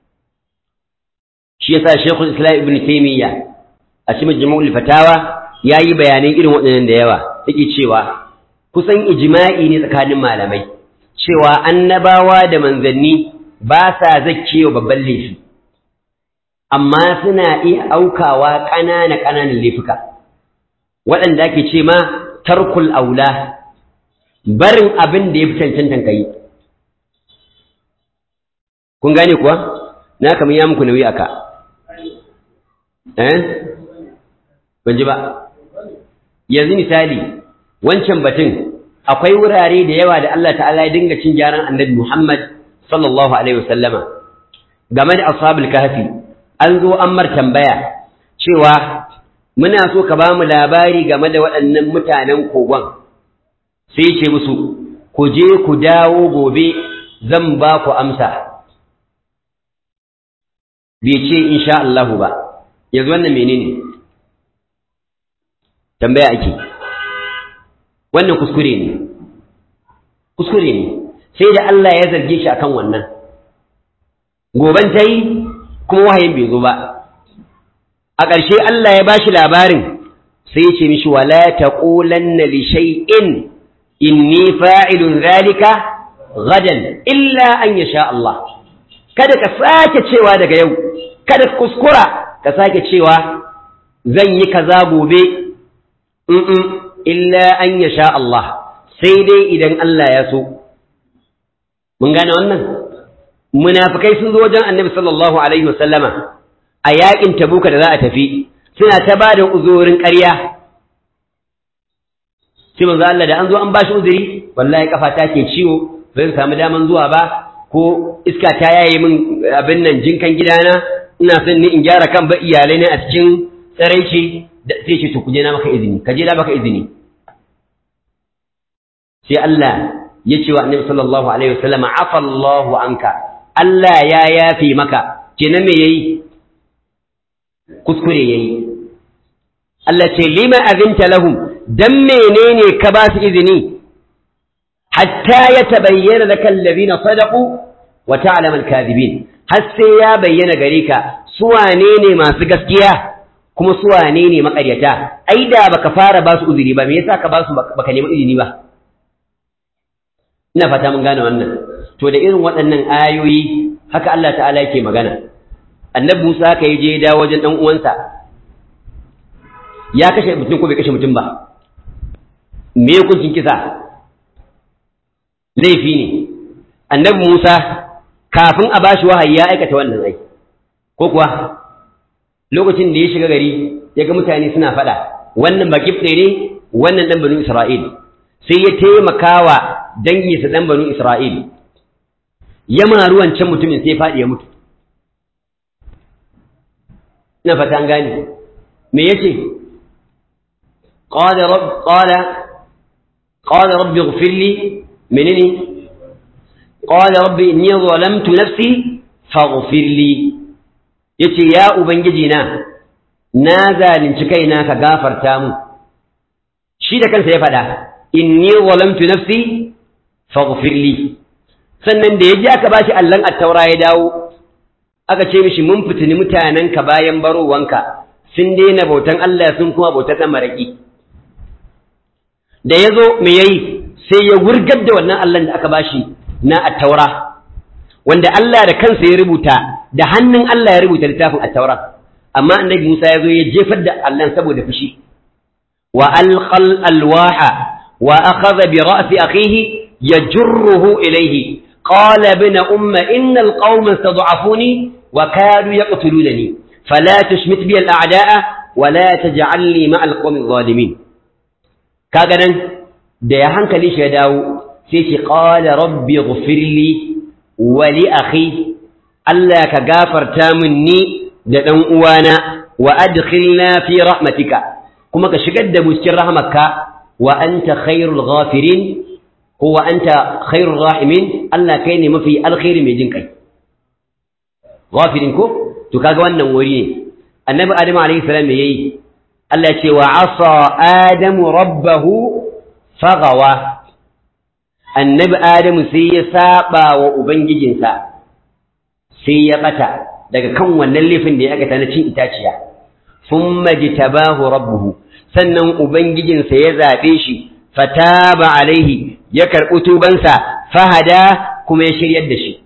A: shi yasa Sheikhul Islam Ibn Taymiyyah a cikin Majmu'ul Fatawa yayi bayanan irin waɗannan da yawa yake cewa kusan ijma'i ne tsakanin malamai cewa annabawa da manzanni ba sa zakkewa babban laifi amma suna iya aukawa ƙanana ƙananan laifuka waɗanda ake ce ma tarkul aula barin abin da ya fi cancantan ka yi kun gane kuwa na kamar ya muku nauyi aka eh ban ji ba yanzu misali wancan batun akwai wurare da yawa da Allah ta'ala ya dinga cin gyaran annabi Muhammad sallallahu alaihi wasallama game da ashabul kahfi an zo an mar tambaya cewa muna so ka ba mu labari game da waɗannan mutanen kogon sai ce musu ku je ku dawo gobe zan ba ku amsa bai ce insha Allahu ba yanzu wannan menene tambaya ake wannan kuskure ne kuskure ne sai da Allah ya zarge shi akan wannan goban ta yi kuma wahayin bai zo ba a ƙarshe Allah ya bashi labarin sai ya ce mishi wala taqulanna li shay'in inni fa'ilun zalika gadan illa an yasha Allah kada ka sake cewa daga yau kada ka kuskura ka sake cewa zan yi kaza gobe in illa an yasha Allah sai dai idan Allah ya so mun gane wannan munafikai sun zo wajen annabi sallallahu alaihi wasallama a yakin tabuka da za a tafi suna ta ba da uzurin ƙarya sai manzo Allah da an zo an ba shi uzuri wallahi kafa ta ke ciwo bai samu daman zuwa ba ko iska ta yaye min abin nan jinkan gidana ina son ni in gyara kan ba iyalai ne a cikin tsaraici da sai ce to ku je na maka izini ka je na maka izini sai Allah ya ce wa annabi sallallahu alaihi wasallam afa Allahu anka Allah ya yafe maka kenan me yayi kuskure yayi Allah ce lima azinta lahum dan menene ka ba su izini hatta ya tabayyana laka alladhina sadaqu wa ta'lamu al-kadhibin har sai ya bayyana gare ka su wane ne masu gaskiya kuma su wane ne makaryata ai da baka fara ba su uzuri ba me yasa ka ba su baka nemi izini ba ina fata mun gane wannan to da irin waɗannan ayoyi haka Allah ta'ala yake magana annabi Musa ka yi je da wajen dan uwansa ya kashe mutum ko bai kashe mutum ba me hukuncin kisa laifi ne annabi Musa kafin a bashi wahayi ya aikata wannan ai ko kuwa lokacin da ya shiga gari ya ga mutane suna faɗa wannan baki ne wannan dan banu Isra'il sai ya taimakawa danginsa dan banu Isra'il ya maru wancan mutumin sai faɗi ya mutu ina fata an gane me yace qala rabb qala qala rabbi ighfir li menene qala rabbi inni zalamtu nafsi faghfir li yace ya ubangiji na na zalunci kaina ka gafarta mu shi da kansa ya faɗa inni zalamtu nafsi faghfir li sannan da yaji aka bashi allan attaura ya dawo aka ce mishi mun fitini mutanenka bayan barowanka sun daina bautan Allah sun kuma bautar ɗan maraƙi da ya zo me yayi sai ya wurgar da wannan Allah da aka bashi na attaura wanda Allah da kansa ya rubuta da hannun Allah ya rubuta littafin attaura amma annabi Musa ya zo ya jefar da Allah saboda fushi wa alqal alwaha wa akhadha bi ra'si akhihi yajruhu ilayhi qala ibn umma innal qauma istad'afuni wa kadu yaqtulunani fala tushmit bi al-a'da'a wa la taj'alni ma'a al-qawmi adh-dhalimin kaga nan da ya hankali shi ya dawo sai ce qala rabbi ighfirli wa li akhi Allah ka gafarta min ni da dan uwana wa adkhilna fi rahmatika kuma ka shigar da mu cikin rahmarka wa anta khairul ghafirin huwa anta khairur rahimin Allah kai ne mafi alkhairi mai jin kai ghafirin ko to kaga wannan wuri ne annabi adam alayhi salam me yayi Allah ce wa asa adamu rabbahu fagawa annabi adamu sai ya saba wa ubangijinsa sai ya bata daga kan wannan laifin da ya aikata na cin itaciya thumma jitabahu rabbuhu sannan ubangijinsa ya zabe shi fataba alaihi ya karɓi tubansa fahada kuma ya shiryar da shi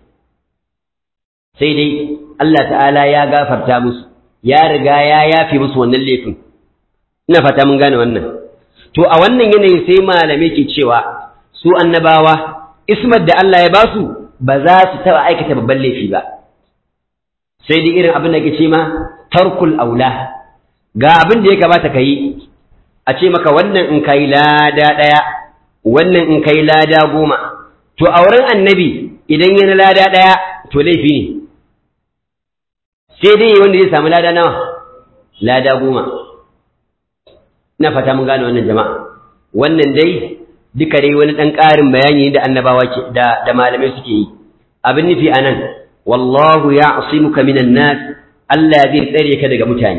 A: sai dai Allah ta'ala ya gafarta musu ya riga ya yafe musu wannan laifin ina fata mun gane wannan to a wannan yanayin sai malamai ke cewa su annabawa ismar da Allah ya basu ba za su taɓa aikata babban laifi ba sai dai irin abin da ke ce ma tarkul aula ga abin da ya kamata ka yi a ce maka wannan in kai lada ɗaya wannan in kai lada goma to a wurin annabi idan yana lada ɗaya to laifi ne sai dai wanda zai samu lada nawa lada goma na fata mun gane wannan jama'a wannan dai duka dai wani ɗan ƙarin bayani da annabawa ke da da malamai suke yi abin nufi anan wallahu ya'simuka minan nas Allah zai tsare ka daga mutane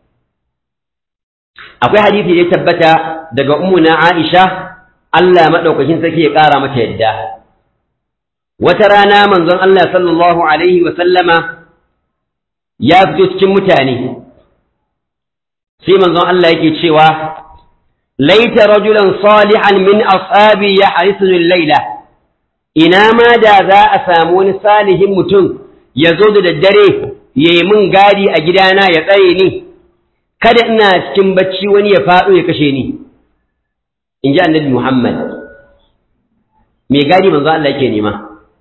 A: akwai hadisi da ya tabbata daga ummuna Aisha Allah madaukakin sarki ya ƙara mata yadda wata rana manzon Allah sallallahu alaihi wa sallama ya fito cikin mutane sai manzon Allah yake cewa laita rajulan salihan min ashabi ya harisu laila ina ma da za a samu wani salihin mutum ya zo da daddare ya yi min gadi a gidana ya tsare ni kada ina cikin bacci wani ya faɗo ya kashe ni in ji annabi Muhammad mai gadi manzo Allah yake nema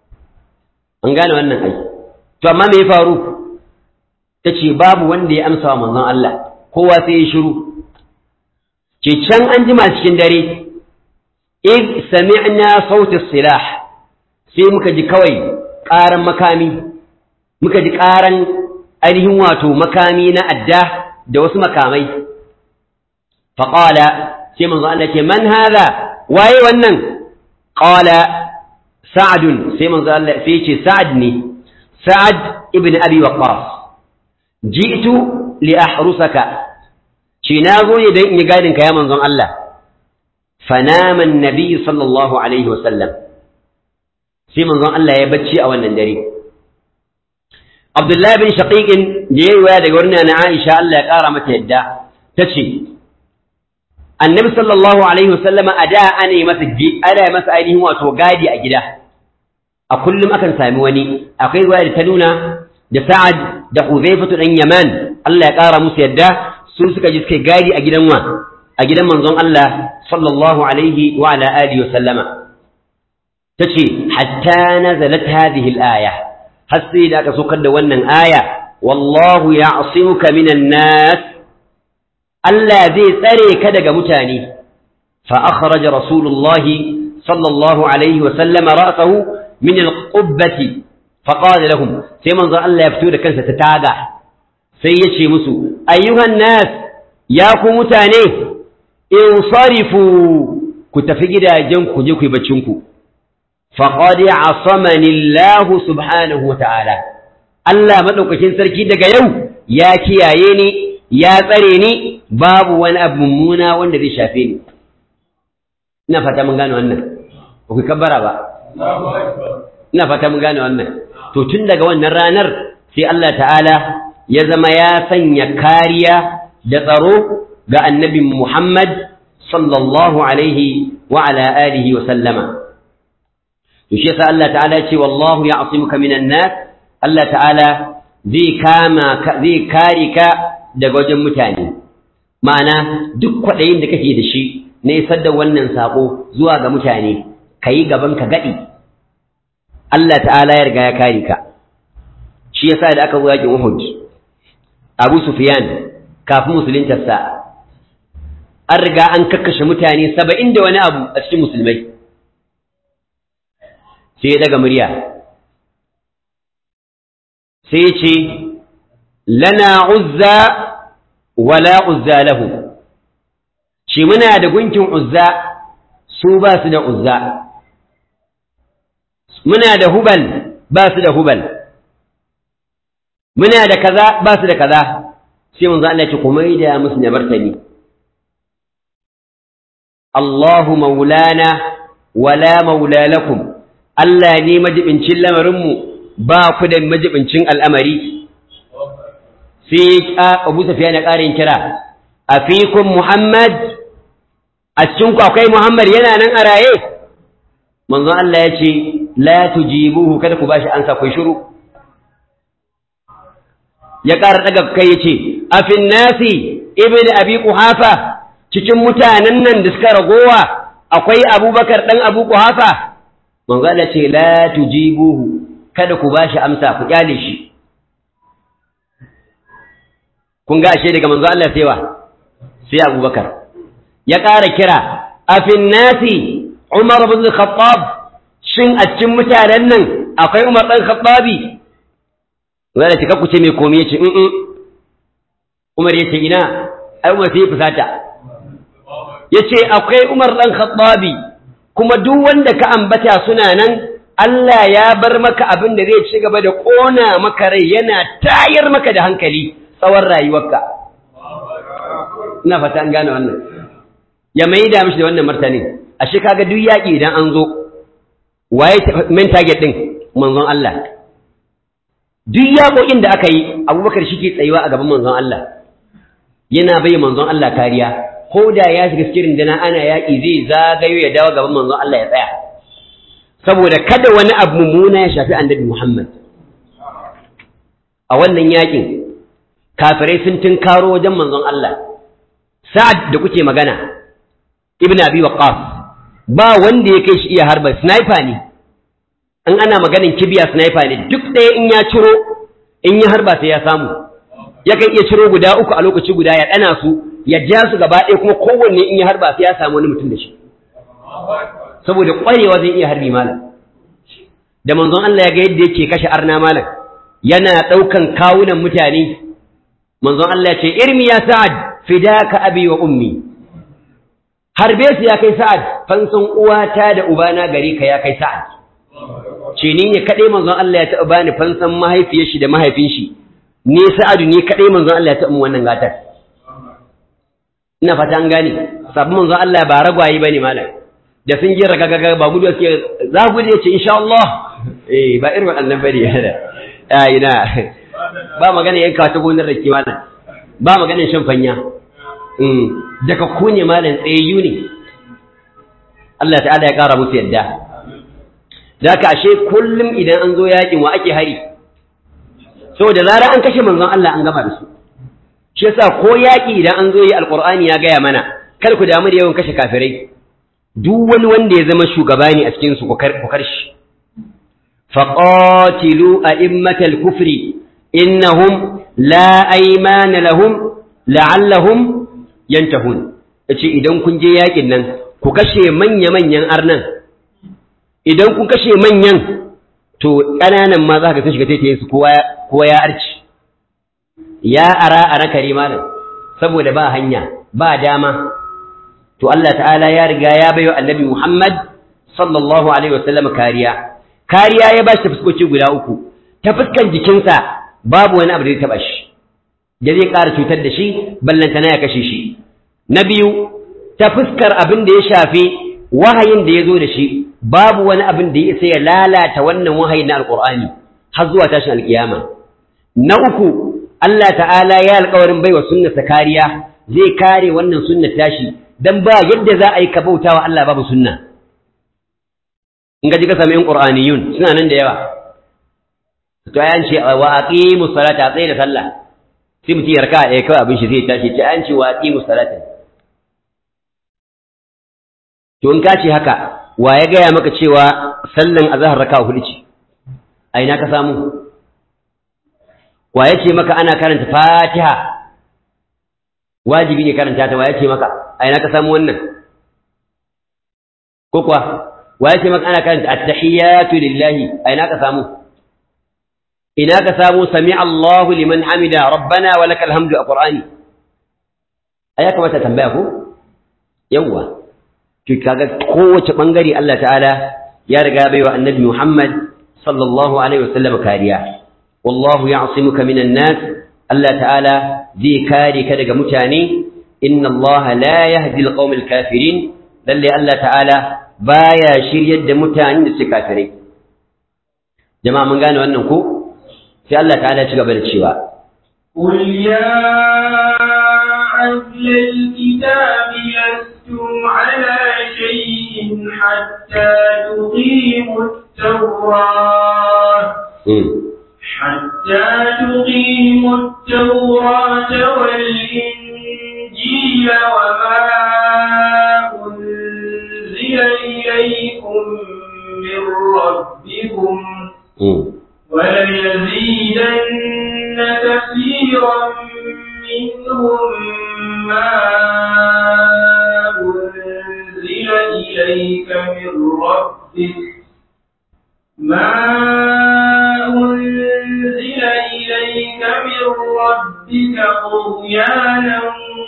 A: an gane wannan ai to amma me ya faru ta ce babu wanda ya amsa wa manzon Allah kowa sai ya shiru ce can an jima cikin dare id sami'na sauti silah sai muka ji kawai ƙaran makami muka ji ƙaran ainihin wato makami na adda da wasu makamai faƙala sai manzo Allah ce man haza waye wannan qala sa'adun sai manzo Allah sai ce sa'ad ne sa'ad ibn abi waqqas ji'tu li ahrusaka shi na zo ne dan in yi gadin ka ya manzon Allah fanama annabi sallallahu alaihi wasallam sai manzon Allah ya bacci a wannan dare Abdullahi bin Shaqiqin da yayi waya daga wurin na Aisha Allah ya kara mata yadda tace Annabi sallallahu alaihi wasallam a da ana yi masa ana yi masa ainihin wato gadi a gida a kullum akan sami wani akwai waya da ta nuna da Sa'ad da Huzaifatu dan Yaman Allah ya kara musu yadda su suka ji suka gadi a gidan wa a gidan manzon Allah sallallahu alaihi wa ala alihi wa sallama tace hatta nazalat hadhihi al-aya har sai da aka saukar da wannan aya wallahu ya'simuka minan nas Allah zai tsare ka daga mutane fa akhraja rasulullah sallallahu alaihi wa sallama ra'sahu min al-qubbati fa qala lahum sai manzo Allah ya fito da kansa ta taga sai ya ce musu ayyuhan nas ya ku mutane insarifu ku tafi gidajen ku je ku yi baccin ku faqad asamani Allah subhanahu wa ta'ala Allah madaukakin sarki daga yau ya kiyaye ni ya tsare ni babu wani abu mummuna wanda zai shafe ni ina fata mun gane wannan ba ku kabbara ba ina fata mun gane wannan to tun daga wannan ranar sai Allah ta'ala ya zama ya sanya kariya da tsaro ga annabi Muhammad sallallahu alaihi wa ala alihi wa sallama to shi yasa Allah ta'ala ya ce wallahu ya'simuka minan nas Allah ta'ala zai kama zai kare ka daga wajen mutane ma'ana duk kwaɗayin da kake da shi na isar da wannan sako zuwa ga mutane kayi gaban ka gadi Allah ta'ala ya riga ya kare ka shi yasa da aka zo yakin Uhud Abu Sufyan kafin musuluntarsa an riga an kakkashe mutane saba'in da wani abu a cikin musulmai sai ya daga murya sai ya ce lana uzza wala uzza lahu shi muna da gunkin uzza su ba su da uzza muna da hubal ba su da hubal muna da kaza ba su da kaza sai manzo Allah ya ce ku maida musu da martani Allahu maulana wala maula lakum Allah ne majibincin lamarinmu ba ku da majibincin al'amari sai Abu Sufyan ya ƙarin kira afikum Muhammad a cikin ku akwai Muhammad yana nan a raye manzo Allah ya ce la tujibuhu kada ku bashi ansa ku shiru ya ƙara daga kai ya ce afin nasi ibn abi quhafa cikin mutanen nan da suka ragowa akwai abubakar ɗan abu kuhafa manzo Allah ce la tujibuhu kada ku bashi amsa ku kyale shi kun ga ashe daga manzo Allah sai wa sai abubakar ya ƙara kira afin nasi umar ibn khattab shin a cikin mutanen nan akwai umar ɗan khattabi wanda ce ku ce mai komai ya ce umar ya ce ina ai umar sai ya fusata ya ce akwai Umar ɗan Khattabi kuma duk wanda ka ambata suna nan Allah ya bar maka abin da zai ci gaba da ƙona maka rai yana tayar maka da hankali tsawon rayuwarka ina fata an gane wannan ya mai da mishi da wannan martanin ashe kaga duk yaƙi idan an zo waye main target ɗin manzon Allah duk yaƙoƙin da aka yi abubakar shi ke tsayuwa a gaban manzon Allah yana bai manzon Allah kariya ko da ya shiga cikin dana ana yaƙi zai zagayo ya dawo gaban manzon Allah ya tsaya saboda kada wani abu mummuna ya shafi annabi Muhammad a wannan yaƙin kafirai sun tunkaro wajen manzon Allah sa'ad da kuke magana ibn abi waqqas ba wanda ya kai shi iya harba sniper ne in ana maganin kibiya sniper ne duk ɗaya in ya ciro in ya harba sai ya samu yakan iya ciro guda uku a lokaci guda ya ɗana su ya ja su gaba ɗaya kuma kowanne in ya harba sai ya samu wani mutum da shi saboda ƙwarewa zai iya harbi malam da manzon Allah ya ga yadda yake kashe arna malam yana ɗaukan kawunan mutane manzon Allah ya ce irmi ya sa'ad fidaka abi wa ummi harbe su ya kai sa'ad fansan uwata da ubana gare ka ya kai sa'ad ce ni ne kaɗai manzon Allah ya taɓa bani fansan mahaifiyar shi da mahaifin shi ne sa'adu ne kaɗai manzon Allah ya taɓa mu wannan gatar ina fata an gane sabon manzon Allah ba ragwaye bane malam da sun ji ragagaga ba gudu suke za ku je ce insha Allah eh ba irin wannan bane yana a ina ba magana yanka ta gonar da ke malam ba magana shan fanya mm daga ku ne malam tsayayyu ne Allah ta'ala ya kara musu yadda da ka ashe kullum idan an zo yakin wa ake hari saboda zara an kashe manzon Allah an gama da su shi yasa ko yaki idan an zo yi alqur'ani ya gaya mana kar ku damu da yawan kashe kafirai duk wani wanda ya zama shugaba ne a cikin su ku kar shi faqatilu a'immatal kufri innahum la aymana lahum la'allahum yantahun yace idan kun je yakin nan ku kashe manya-manyan arnan idan kun kashe manyan to ƙananan ma za ka sun shiga taitayen su kowa ya arci ya ara ara kare malam saboda ba hanya ba dama to Allah ta'ala ya riga ya bayo annabi Muhammad sallallahu alaihi wasallam kariya kariya ya ba shi fuskoki guda uku ta fuskan jikinsa babu wani abu da zai taba shi da zai ƙara cutar da shi ballantana ya kashe shi na biyu ta fuskar abin da ya shafi wahayin da ya zo da shi babu wani abin da ya isa ya lalata wannan wahayi na alƙur'ani har zuwa tashin alƙiyama na uku Allah ta'ala ya alƙawarin baiwa sunnarsa kariya zai kare wannan sunnar tashi dan ba yadda za a yi ka bautawa Allah babu sunna in ga ji ka sami yin qur'aniyun suna nan da yawa to ayan ce wa aqimu salata tsaye da sallah sai mutum ya raka ɗaya kawai abin shi zai tashi ce ayan ce wa aqimu salata to in ka ce haka wa ya gaya maka cewa sallan azhar raka hudu ce a ina ka samu wa ya ce maka ana karanta fatiha wajibi ne karanta ta wa ya ce maka a ina ka samu wannan ko kuwa wa ya ce maka ana karanta at-tahiyatu lillahi a ina ka samu ina ka samu sami Allahu liman hamida rabbana wa lakal hamdu a qur'ani ai ya kamata tambaya ko yawwa to kaga kowace bangare Allah ta'ala ya riga bai wa annabi Muhammad sallallahu alaihi wasallam kariya wallahu ya'simuka minan nas Allah ta'ala zai kare ka daga mutane inna Allah la yahdi alqawm alkafirin lalle Allah ta'ala baya shiryar da mutanen da suke kafirai jama'a mun gane wannan ko sai Allah ta'ala ya ci gaba da cewa
B: قل يا أهل الكتاب لستم على شيء حتى تقيموا التوراة حتى تقيموا التوراة والإنجيل وما أنزل إليكم من ربكم وليزيدن كثيرا منهم ما أنزل إليك من ربك ما أنزل إليك من ربك طغيانا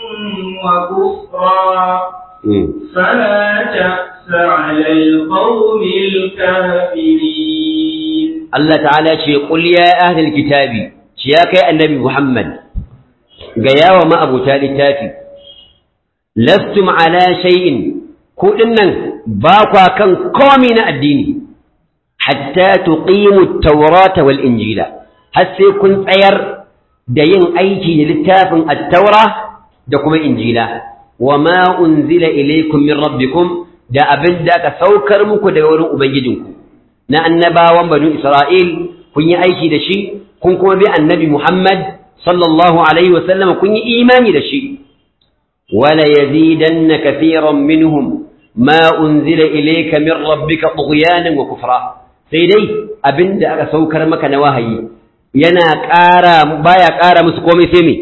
B: وكفرا فلا تأس على القوم الكافرين
A: Allah ta'ala ce qul ya ahlul kitabi ci ya kai annabi Muhammad ga yawa ma'abuta littafi lastum ala shay'in ku dinnan ba kwa kan komai na addini hatta tuqimu at-taurata wal injila har sai kun tsayar da yin aiki da littafin at-taura da kuma injila wa ma unzila ilaykum min rabbikum da abin da aka saukar muku daga wurin ubangijinku na annabawan banu Isra'il kun yi aiki da shi, kun kuma bi annabi Muhammad sallallahu Alaihi wasallam kun yi imani da shi, wala yazidanna kathiran minhum ma unzila ilayka min rabbika tughyanan wa kufra sai dai abinda aka saukar maka na wahayi yana ƙara baya ƙara musu komai sai me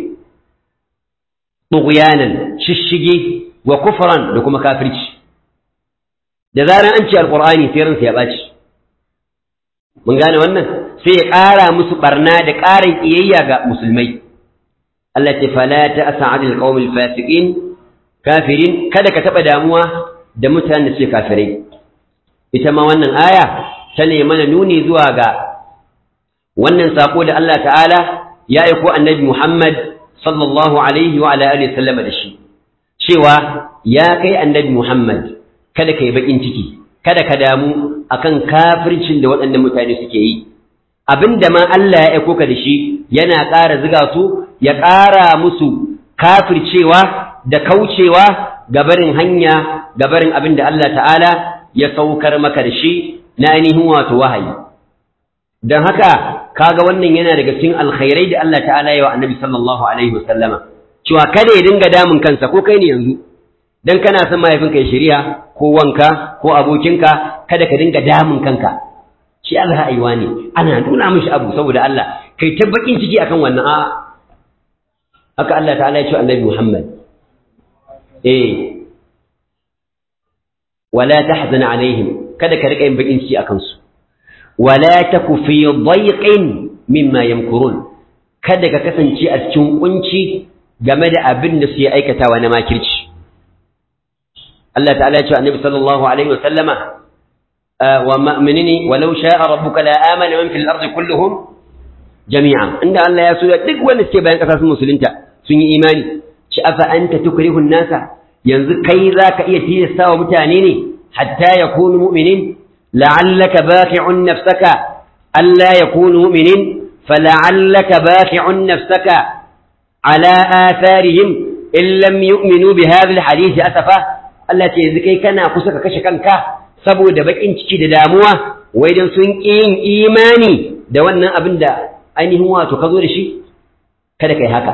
A: tughyanan shishige wa kufran da kuma kafirci da zaran an ce alqur'ani sai ransa ya baci mun gane wannan sai ya ƙara musu barna da ƙarin iyayya ga musulmai Allah ce fala ta'sa 'anil qawmil fasiqin kafirin kada ka taba damuwa da mutanen da suke kafirai ita ma wannan aya ta ne mana nuni zuwa ga wannan sako da Allah ta'ala ya aiko annabi Muhammad sallallahu alaihi wa ala alihi sallama da shi cewa ya kai annabi Muhammad kada ka yi bakin ciki kada ka damu akan kafircin da waɗannan mutane suke yi abinda ma Allah ya aiko ka da shi yana ƙara ziga su ya ƙara musu kafircewa da kaucewa gabarin hanya gabarin abin da Allah ta'ala ya saukar maka da shi na ainihin wato wahayi don haka kaga wannan yana daga cikin alkhairai da Allah ta'ala ya wa annabi sallallahu alaihi wasallama cewa kada ya dinga damun kansa ko kai ne yanzu dan kana son mahaifinka ya shari'a ko wanka ko abokinka kada ka dinga damun kanka shi Allah aiwa ne ana nuna mishi abu saboda Allah kai ta bakin ciki akan wannan a haka Allah ta'ala ya ce annabi Muhammad eh wala tahzan alaihim kada ka rika yin bakin ciki akan su wala taku fi dayqin mimma yamkurun kada ka kasance a cikin kunci game da abin da su yi aikatawa na makirci Allah ta'ala ya ce annabi sallallahu alaihi wasallama wa mu'minini walau sha'a rabbuka la amana man fil ardi kulluhum jami'a inda Allah ya so duk wanda suke bayan kasa sun musulunta sun yi imani ci afa anta tukrihun nasa yanzu kai zaka iya tilasta wa mutane ne hatta yakunu mu'minin la'allaka baqi'un nafsaka alla yakunu mu'minin fala'allaka baqi'un nafsaka ala atharihim in lam yu'minu bi hadha alhadith asafa Allah ce yanzu kai kana kusa ka kashe kanka saboda bakin ciki da damuwa wai dan sun ƙi yin imani da wannan abin da ainihin wato ka zo da shi kada kai haka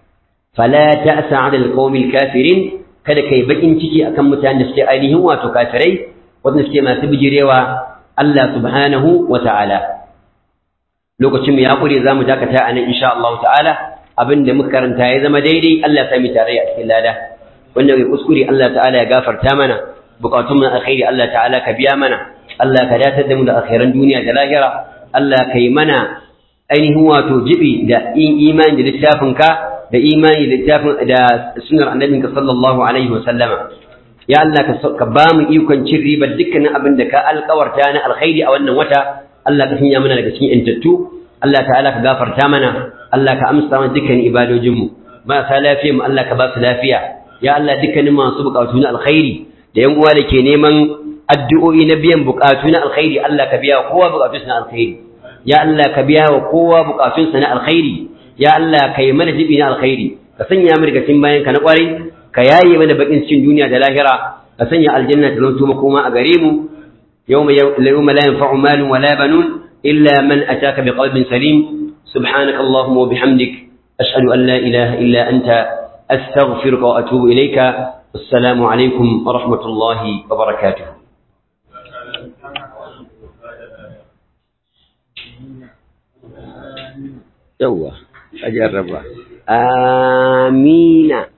A: fala ta'sa 'ala alqawmil kafirin kada kai bakin ciki akan mutanen da suke ainihin wato kafirai wanda suke masu bijirewa Allah subhanahu wa ta'ala lokacin mu ya kure zamu dakata anan insha Allah ta'ala abinda muka karanta ya zama daidai Allah ya sami tare a cikin lada wanda kai kuskure Allah ta'ala ya gafarta mana bukatun mu alkhairi Allah ta'ala ka biya mana Allah ka datar da mu da alkhairan duniya da lahira Allah ka yi mana ainihin wato jibi da yin imani da littafinka da imani da littafin da sunnar annabinka sallallahu alaihi wa sallama ya Allah ka ba mu ikon cin ribar dukkanin abin da ka alkawarta na alkhairi a wannan wata Allah ka sanya mana daga cikin intattu Allah ta'ala ka gafarta mana Allah ka amsa mana dukkanin ibadojinmu marasa lafiya mu Allah ka ba su lafiya ya Allah dukkanin masu bukatu na alkhairi da yan uwa da ke neman addu'o'i na biyan bukatu na alkhairi Allah ka biya kowa bukatunsa na alkhairi ya Allah ka biya wa kowa bukatunsa na alkhairi ya Allah ka yi mana jibi na alkhairi ka sanya mu daga cikin bayan ka na kwarai ka yaye mana bakin cikin duniya da lahira ka sanya aljanna ta zanto makoma a gare mu yawma yawma la yanfa'u malun wala banun illa man ataka biqalbin salim subhanaka allahumma wa bihamdik ashhadu an la ilaha illa anta astaghfiruka wa atubu ilayka السلام عليكم ورحمة الله وبركاته يوه أجرب آمين